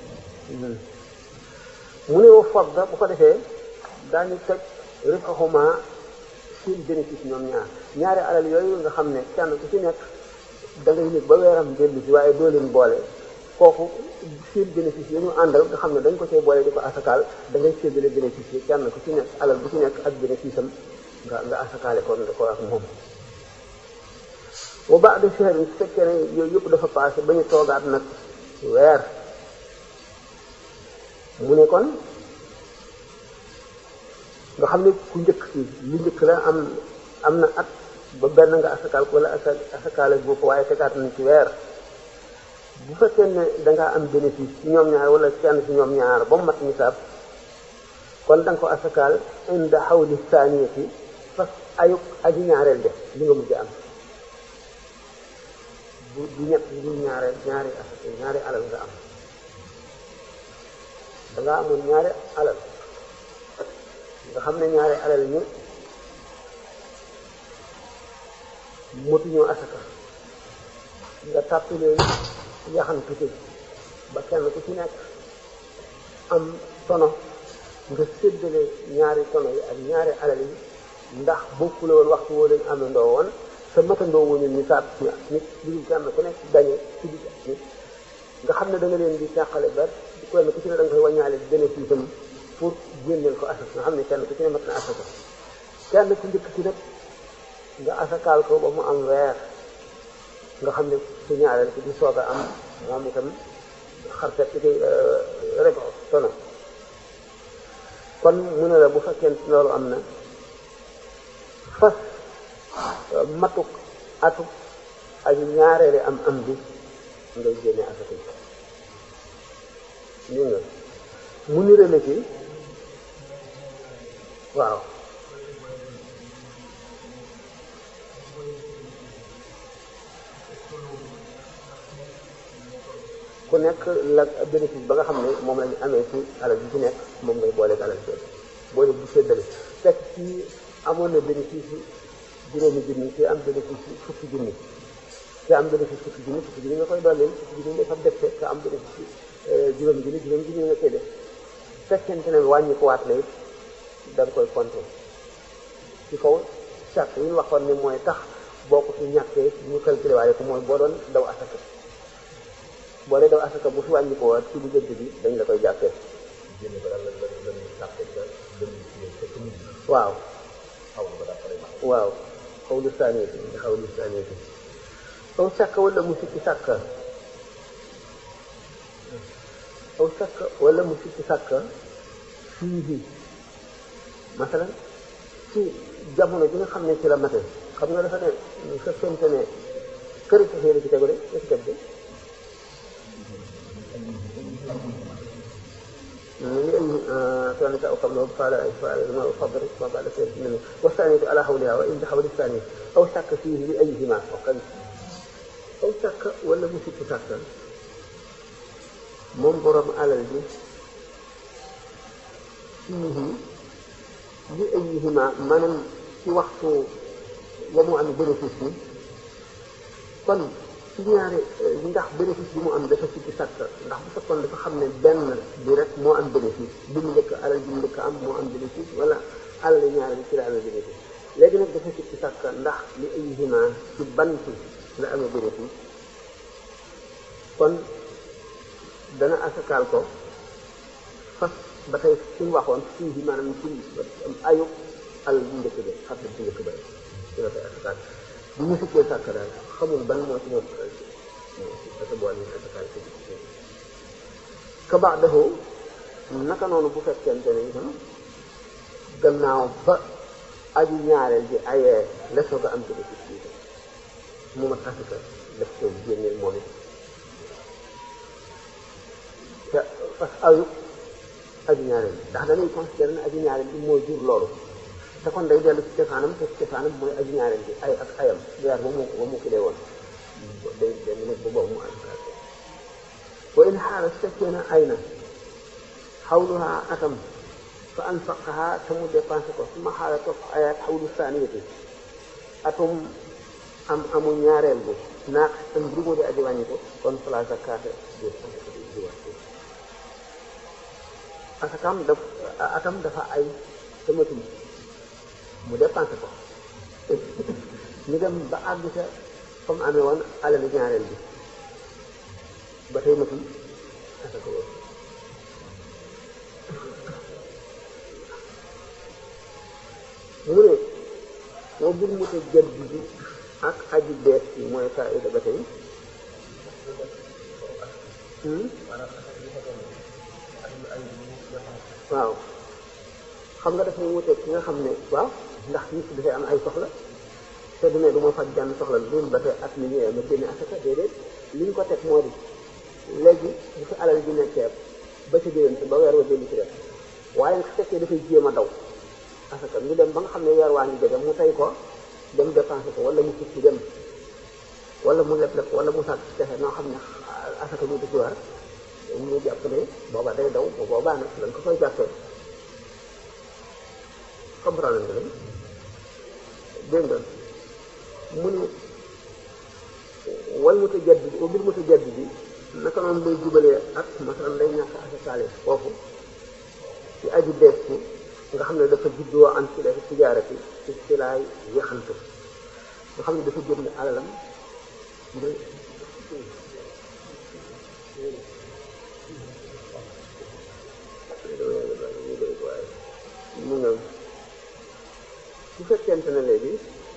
mu ne wa fadda bu ko defee daañu teg rifahuma seen bénéfice ñoom ñaar ñaari alal yooyu nga xam ne kenn ku ci nekk da ngay nekk ba weeram dellu si waaye doo leen boole kooku seen bénéfice yi ñu àndal nga xam ne dañ ko see boole di ko asakaal da ngay séddale bénéfice yi kenn ku ci nekk alal bu ci nekk ak bénéfice am nga nga asakaale ko ko ak moom wa ba'da shahr su fekkee ne yooyu yëpp dafa passé ba ñu toogaat nag weer mu ne kon nga xam ne ku njëkk ci lu njëkk la am am na at ba benn nga asakaal ko wala asa asakaale boo ko waaye tegaat nañ ci weer bu fekkee ne dangaa am bénéfice ci ñoom ñaar wala kenn ci ñoom ñaar ba mu mat nisaab kon da nga ko asakaal inda xawli saaniyati fas ayuk aji ñaareel def li nga mujj am bu bu ñett bu ñaareel ñaari asaka ñaari alal nga am dangaa amoon ñaari alal nga xam ne ñaari alal ñi motuñoo asaka nga tàppi leen yaxantu ci ba kenn ku ci nekk am tono nga séddale ñaari tono yi ak ñaari alal yi ndax bokkule woon waxtu woo leen amandoo woon sa matandoo wuñu nisaab nit lu kenn ku nekk dañe ci digg nit nga xam ne da nga leen di càqale ba kenn ku ci ne da nga koy wàññaale bénéfice am pour génneel ko asaka nga xam ne kenn ku ci ne mat na asaka kenn ku njëkk ci nag nga asakaal ko ba mu am weer nga xam ne su ñaareel ci di soog a am moom itam xarfet ci koy rek tono kon mu ne la bu fekkee loolu am na fas matuk atuk ak ñaareeli am am bi ngay génne asaka yi lii nga mu nirale ci waaw ku nekk la bénéfice ba nga xam ne moom la ñu amee ci alal bi ci nekk moom ngay boole ak alal bi boole bu séddale fekk ci amoon na bénéfice juróomi junni ci am bénéfice fukki junni ci am bénéfice fukki junni fukki junni nga koy dolleel fukki junni dafa def te am bénéfice juróomi junni juróomi junni nga koy def fekkente ne wàññi ko waat la it da nga koy compter ci kaw charte yi ñu waxoon ne mooy tax boo ko fi ñàkkee ñu calculé waale ko mooy boo doon daw asaka boo dee daw asaka bu fi wàññi ko waat ci diggante bi dañ la koy jàppee waaw waaw xaw lu saanee si xaw lu saanee si aw sàkk wala mu sikki sàkk aw sàkk wala mu sikki sàkk fii masalan ci jamono bi nga xam ne ci la mate xam nga dafa ne fekkente ne këri safee la ci tegu de la ci teg de كانت أو قبله قال فعل ما فضل ما بعد سير منه والثانية على حولها وإن بحول الثانية أو شك فيه لأيهما وقد أو شك ولا مشك شك منظرا على الجنس فيه لأيهما من في وقت ومو عن بنفسه kon ci ñaari ndax bénéfice bi mu am dafa sikki sàkk ndax bu fekkoon dafa xam ne benn bi rek moo am bénéfice bi mu njëkk alal bi mu njëkk am moo am bénéfice wala alal ñaari bi ci la amee bénéfice léegi nag dafa sikki sàkk ndax li ay hima ci ban ci la amee bénéfice kon dana asakaal ko fas ba tey suñu waxoon fii maanaam ci am ayu alal bu njëkk ba xam ne bu njëkk ba ci la koy asakaal bu ñu sikkee sàkk daal xamul ban moo ci moom asa bool yi asakaal ci ka baax dafa naka noonu bu fekkente ne itam gannaaw ba aju ñaareel bi ayee la soog a am ci bénéfice bi itam mu mat asaka def ko génneel moom it te fas ayu aju ñaareel bi ndax dañuy considéré ne aju ñaareel bi mooy jur loolu te kon day dellu ci cosaanam te cosaanam mooy aju ñaareel bi ay ak ayam weer ba mu ba mu kilee woon day day nekk ba boobu mu asakaal wa in xaala su fekkee na ay na xawluha atam fa anfaqaha te mu dépensé ko su ma xaala topp ayaat xawlu saaniyati atum am amu ñaareel bi naaq am mbir mu di aji wàññi ko kon fala zakaata asakam daf atam dafa ay te matum mu dépensé ko ñu dem ba àgg sa fa mu amee woon alali ñaareel bi ba tey matul asaka boobu mu ne moo bir mu ta jëdd bi ak aji bees bi mooy faida ba tey waaw xam nga dafay wuteeg ki nga xam ne waaw ndax nit ki dafay am ay soxla te du ne du ma faj benn soxla loolu ba tey at mi ñëwee ma génne asaka déedéet li ñu ko teg moo di léegi bu fi alal ji nekkee ba ci déwén si ba weer wa dellu ci def waaye nga fekkee dafay jéem a daw asaka ñu dem ba nga xam ne weer waa ngi jege mu tey ko dem dépensé ko wala mu tukki dem wala mu leb leb wala mu sàkk pexe noo xam ne asaka du ci war ñu jàpp ne booba day daw bu boobaa nag lañ ko koy jàppee comprendre nga leen dégg nga mu ne wal mutajaddid bi bil mutajaddid bi naka noonu lay jubalee ak masalan day ñàkk asakaale foofu ci aju bees ci nga xam ne dafa juddoo am ci la tijaarati ci ci laay yaxantu nga xam ne dafa jënd alalam ngir mu ñëw su fekkente ne léegi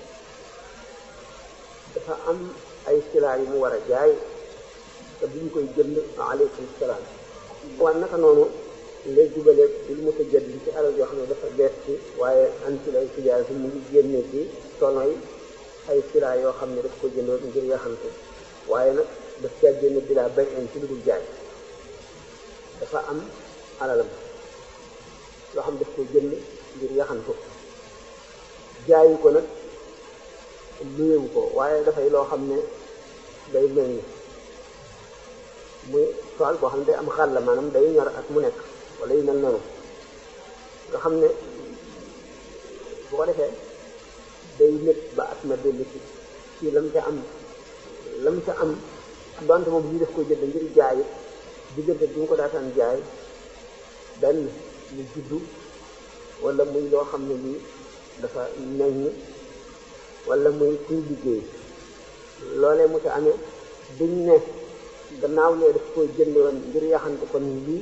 dafa am ay silaa yu mu war a jaay te bu ñu koy jënd aleykum salaam waaye naka noonu lay jubale bil mu tëjat bi ci alal yoo xam ne dafa bees ci waaye an ci lay tijaar bi mu ngi génne ci tonoy ay silaa yoo xam ne daf ko jëndoon ngir yaxante waaye nag daf caa génne bilaa bay in ci lu dul jaay dafa am alalam yoo xam daf ko jënd ngir yaxantu jaayu ko nag luyewu ko waaye dafay loo xam ne day mel ni muy tool boo xam ne day am xàll maanaam day ñor at mu nekk wala yu mel noonu nga xam ne bu ko defee day nekk ba at ma dellu ci ci lam ca am lam ca am donte moom lii def ko jënd ngir jaay diggante bi mu ko daataan jaay benn mu juddu wala muy loo xam ne lii dafa meññ wala muy kuy liggéey loolee mu ca amee duñ ne gannaaw lee daf koy jëndoon ngir yaxante kon lii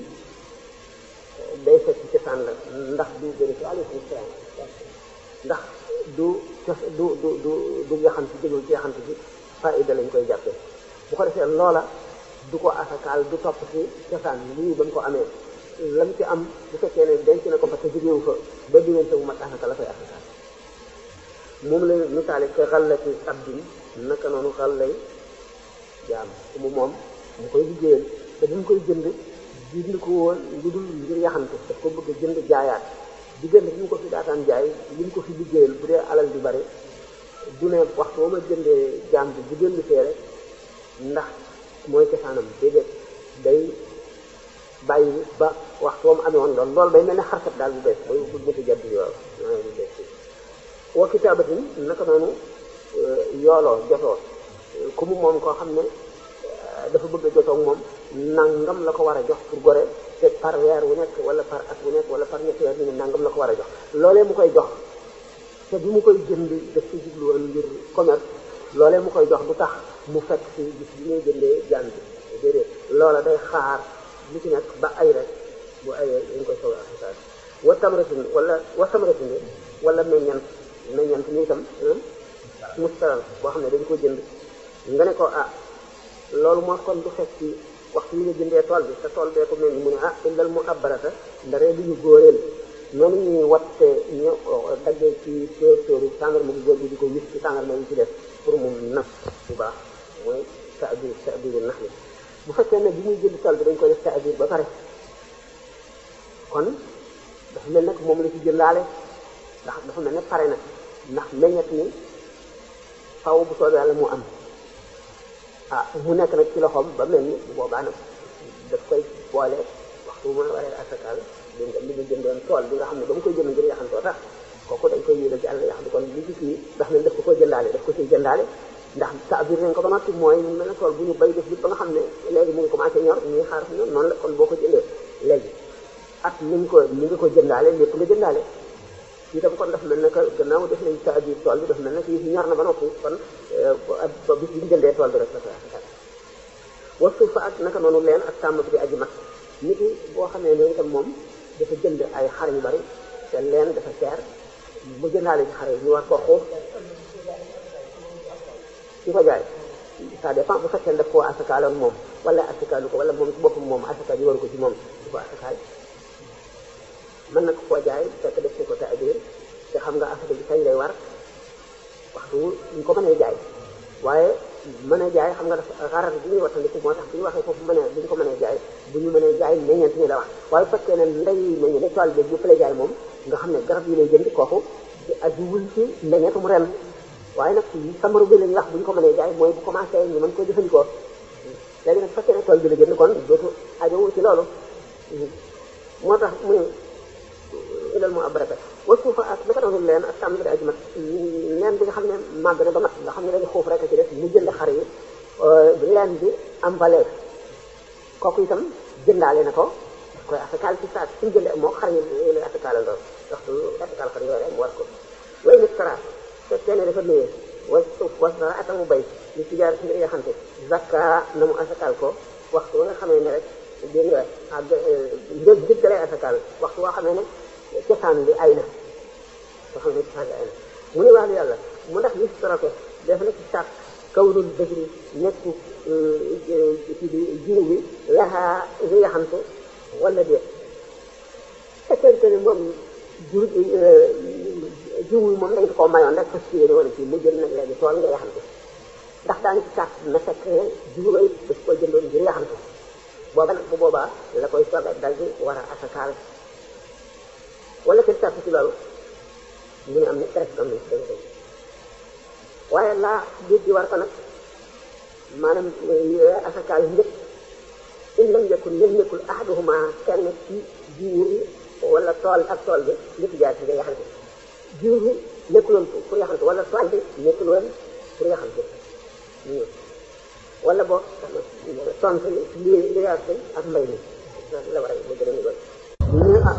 day fekk ci cosaan la ndax du bëri ci aleykum salaam ndax du cos du du du du yaxante jëgul ci yaxante bi faida lañ koy jàppee bu ko defee loola du ko asakaal du topp ci cosaan lii ba mu ko amee lam ci am bu fekkee ne denc na ko fa te jógewu fa ba diggante bu mat asaka la koy asakaal moom la misaale ke xallati abdin naka noonu xallay jaam ku mu moom mu koy liggéeyal te bi mu koy jënd jënd ko woon lu dul ngir yaxante daf ko bëgg a jënd jaayaat diggante bi mu ko fi daataan jaay li mu ko fi liggéeyal bu dee alal di bari du ne waxtu ba ma jëndee jaam bi bu jënd fee rek ndax mooy cosaanam déedéet day bàyyi ba waxtu ba mu amee woon lool loolu day mel ne xarkat daal bu bees mooy bu mëta jadd yool bu bees wa kitaabatin naka noonu yooloo jotoo ku mu moom koo xam ne dafa bëgg a jotoog moom nangam la ko war a jox pour gore te par weer wu nekk wala par at wu nekk wala par ñetti weer ñu ne nangam la ko war a jox loolee mu koy jox te bi mu koy jënd daf ci jublu woon ngir commerce loolee mu koy jox du tax mu fekk ci gis bi ngay jëndee jaan bi déedéet loola day xaar lu ci nekk ba ay rek bu ayee dañ koy soog a asakaal wa tamratin wala wa tamratin wala meññant meññant ni itam mustaral boo xam ne dañ ko jënd nga ne ko ah loolu moo kon du fekk ci waxtu yi nga jëndee tool bi te tool bee ko mel ni mu ne ah indal mu abbarata ndaree li ñu góoreel noonu ñuy watte ñu daggee ci tóor tóoru tàngarma bu góor bi di ko wis ci tàngarma yi ci def pour mu naf bu baax mooy taabir taabiru nax li bu fekkee ne bi muy jënd tool bi dañ ko def taabir ba pare kon dafa mel nag moom la ci jëndaale ndax dafa mel ne pare na ndax meññet ni faw bu soobee yàlla mu am ah mu nekk nag ci loxoom ba mel ni bu boobaa nag daf koy boole waxtu bu ma waree asakaal dégg nga li nga jëndoon tool bi nga xam ne ba mu koy jënd ngir yaxantoo tax kooku dañ koy yéegal ci àll yax bi kon li ci kii ndax ne daf ko koy jëndaale daf ko ciy jëndaale ndax taabir nañ ko ba noppi mooy mel ne tool bu ñu bay def bi ba nga xam ne léegi mu ngi commencé ñor ñuy xaar ñor noonu la kon boo ko jëndee léegi at ni nga ko ni nga ko jëndaale lépp nga jëndaale fii tam kon daf mel ne que gannaaw def nañ taajir tool bi daf mel ne que yi ñor na ba noppi kon ba bis bi ñu jëndee tool bi rek la koy asakaal wasu fa ak naka noonu leen ak sàmm bi di aji mat nit ki boo xamee ne itam moom dafa jënd ay xar yu bari te leen dafa seer mu jëndaale ci xar yi ñu war ko xuuf ci ko jaay ça dépend bu fekkee daf koo asakaaloon moom wala asakaalu ko wala moom ci boppam moom asakaal yi waru ko ci moom di ko asakaal mën na ko koo jaay fekk def ko te adir te xam nga asaka bi kañ lay war waxtu ñu ko mënee jaay waaye mën a jaay xam nga dafa xarar bi ñuy wattandiku moo tax bu ñu waxee foofu mënee bu ñu ko mënee jaay bu ñu mënee jaay meññeent ñi la wax waaye bu fekkee ne ndey meññe ne tool bi bu fa lay jaay moom nga xam ne garab yi lay jënd kooku ajuwul ci meññeetum ren waaye nag samaru bi lañuy wax bu ñu ko mënee jaay mooy bu commencé ñu mën ko jëfandikoo léegi nag fekkee ne tool bi la jënd kon dootu ajowu ci loolu moo tax mu ne ilal mu abraka wa suufa ak naka doon leen ak sàmm bi aji mat leen bi nga xam ne màgg na ba mat nga xam ne dañu xuuf rek ci def mu jënd xar yi leen bi am valeur kooku itam jëndaale na ko daf koy asakaal ci saa suñu jëndee moo xar yi lay asakaal lool waxtu asakaal xar yooyu rek mu war ko way nit tara fekkee ne dafa nuyee wa suuf wa dara ata mu bay li ci jaar ci ngir yaxante zakka na mu asakaal ko waxtu ba nga xamee ne rek dégg nga ak njëg njëg lay asakaal waxtu boo xamee ne cosaan bi ay na soo xam ne cosaan bi ay na mu ne wax yàlla mu ndax li soroke def na ci sàq kawrul dëgri nekku ci di jiw bi laxaa li nga xam te wala déet fekkente ne moom jiw jiw bi moom dañ ko koo mayoon rek fas yéene wala ci mu jël nag léegi tool nga yaxante ndax daañu ci sàq na fekk jiw ba it daf ko jëndoon ngir yaxante booba nag bu boobaa la koy soog a dal di war a asakaal wala kenn sàpp ci loolu mu ne am na presque am na ci dëgg dëgg waaye laa biir di war ko nag maanaam asakaal njëkk in lam yakun lam yakul ahaduhuma kenn ci jiw yi wala tool ak tool bi lépp jaar ci nga yaxante jiw bi nekkuloon pour yaxante wala tool bi nekkuloon pour yaxante wala boog tontu li li yaar ak mbay mi la war a mu gën a nigal ñu ah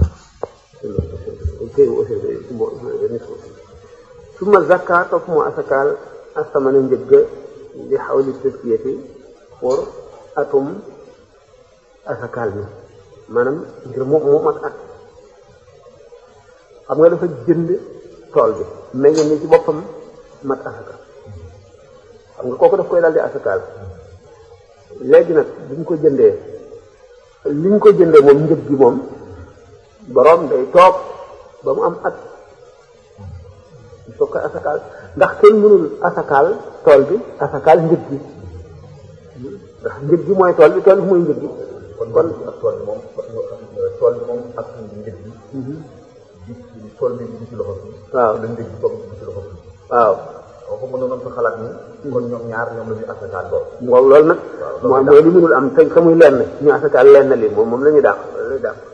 suma zakka topp mu asakaal asamana njëgg li xawli taskiyati pour atum asakaal bi maanaam ngir mu mu mat at xam nga dafa jënd tool bi meññe ni ci boppam mat asaka xam nga kooku daf koy daal di asakaal léegi nag bu ñu ko jëndee li ñu ko jëndee moom njëg gi moom boroom day toog ba mu am at soo koy asakaal ndax kenn mënul asakaal tool bi asakaal njëg gi ndax njëg gi mooy tool bi tool bi mooy njëg gi kon kon ak tool bi moom tool bi moom ak njëg gi di tool bi di ci loxo bi waaw la njëg gi toog di ci loxo bi waaw waaw ko mënoon fa xalaat ni kon ñoom ñaar ñoom la ñuy asakaal lool waaw loolu nag waaw mooy mooy li mënul am te te muy lenn ñu asakaal lenn li moom moom la ñuy dàq la ñuy dàq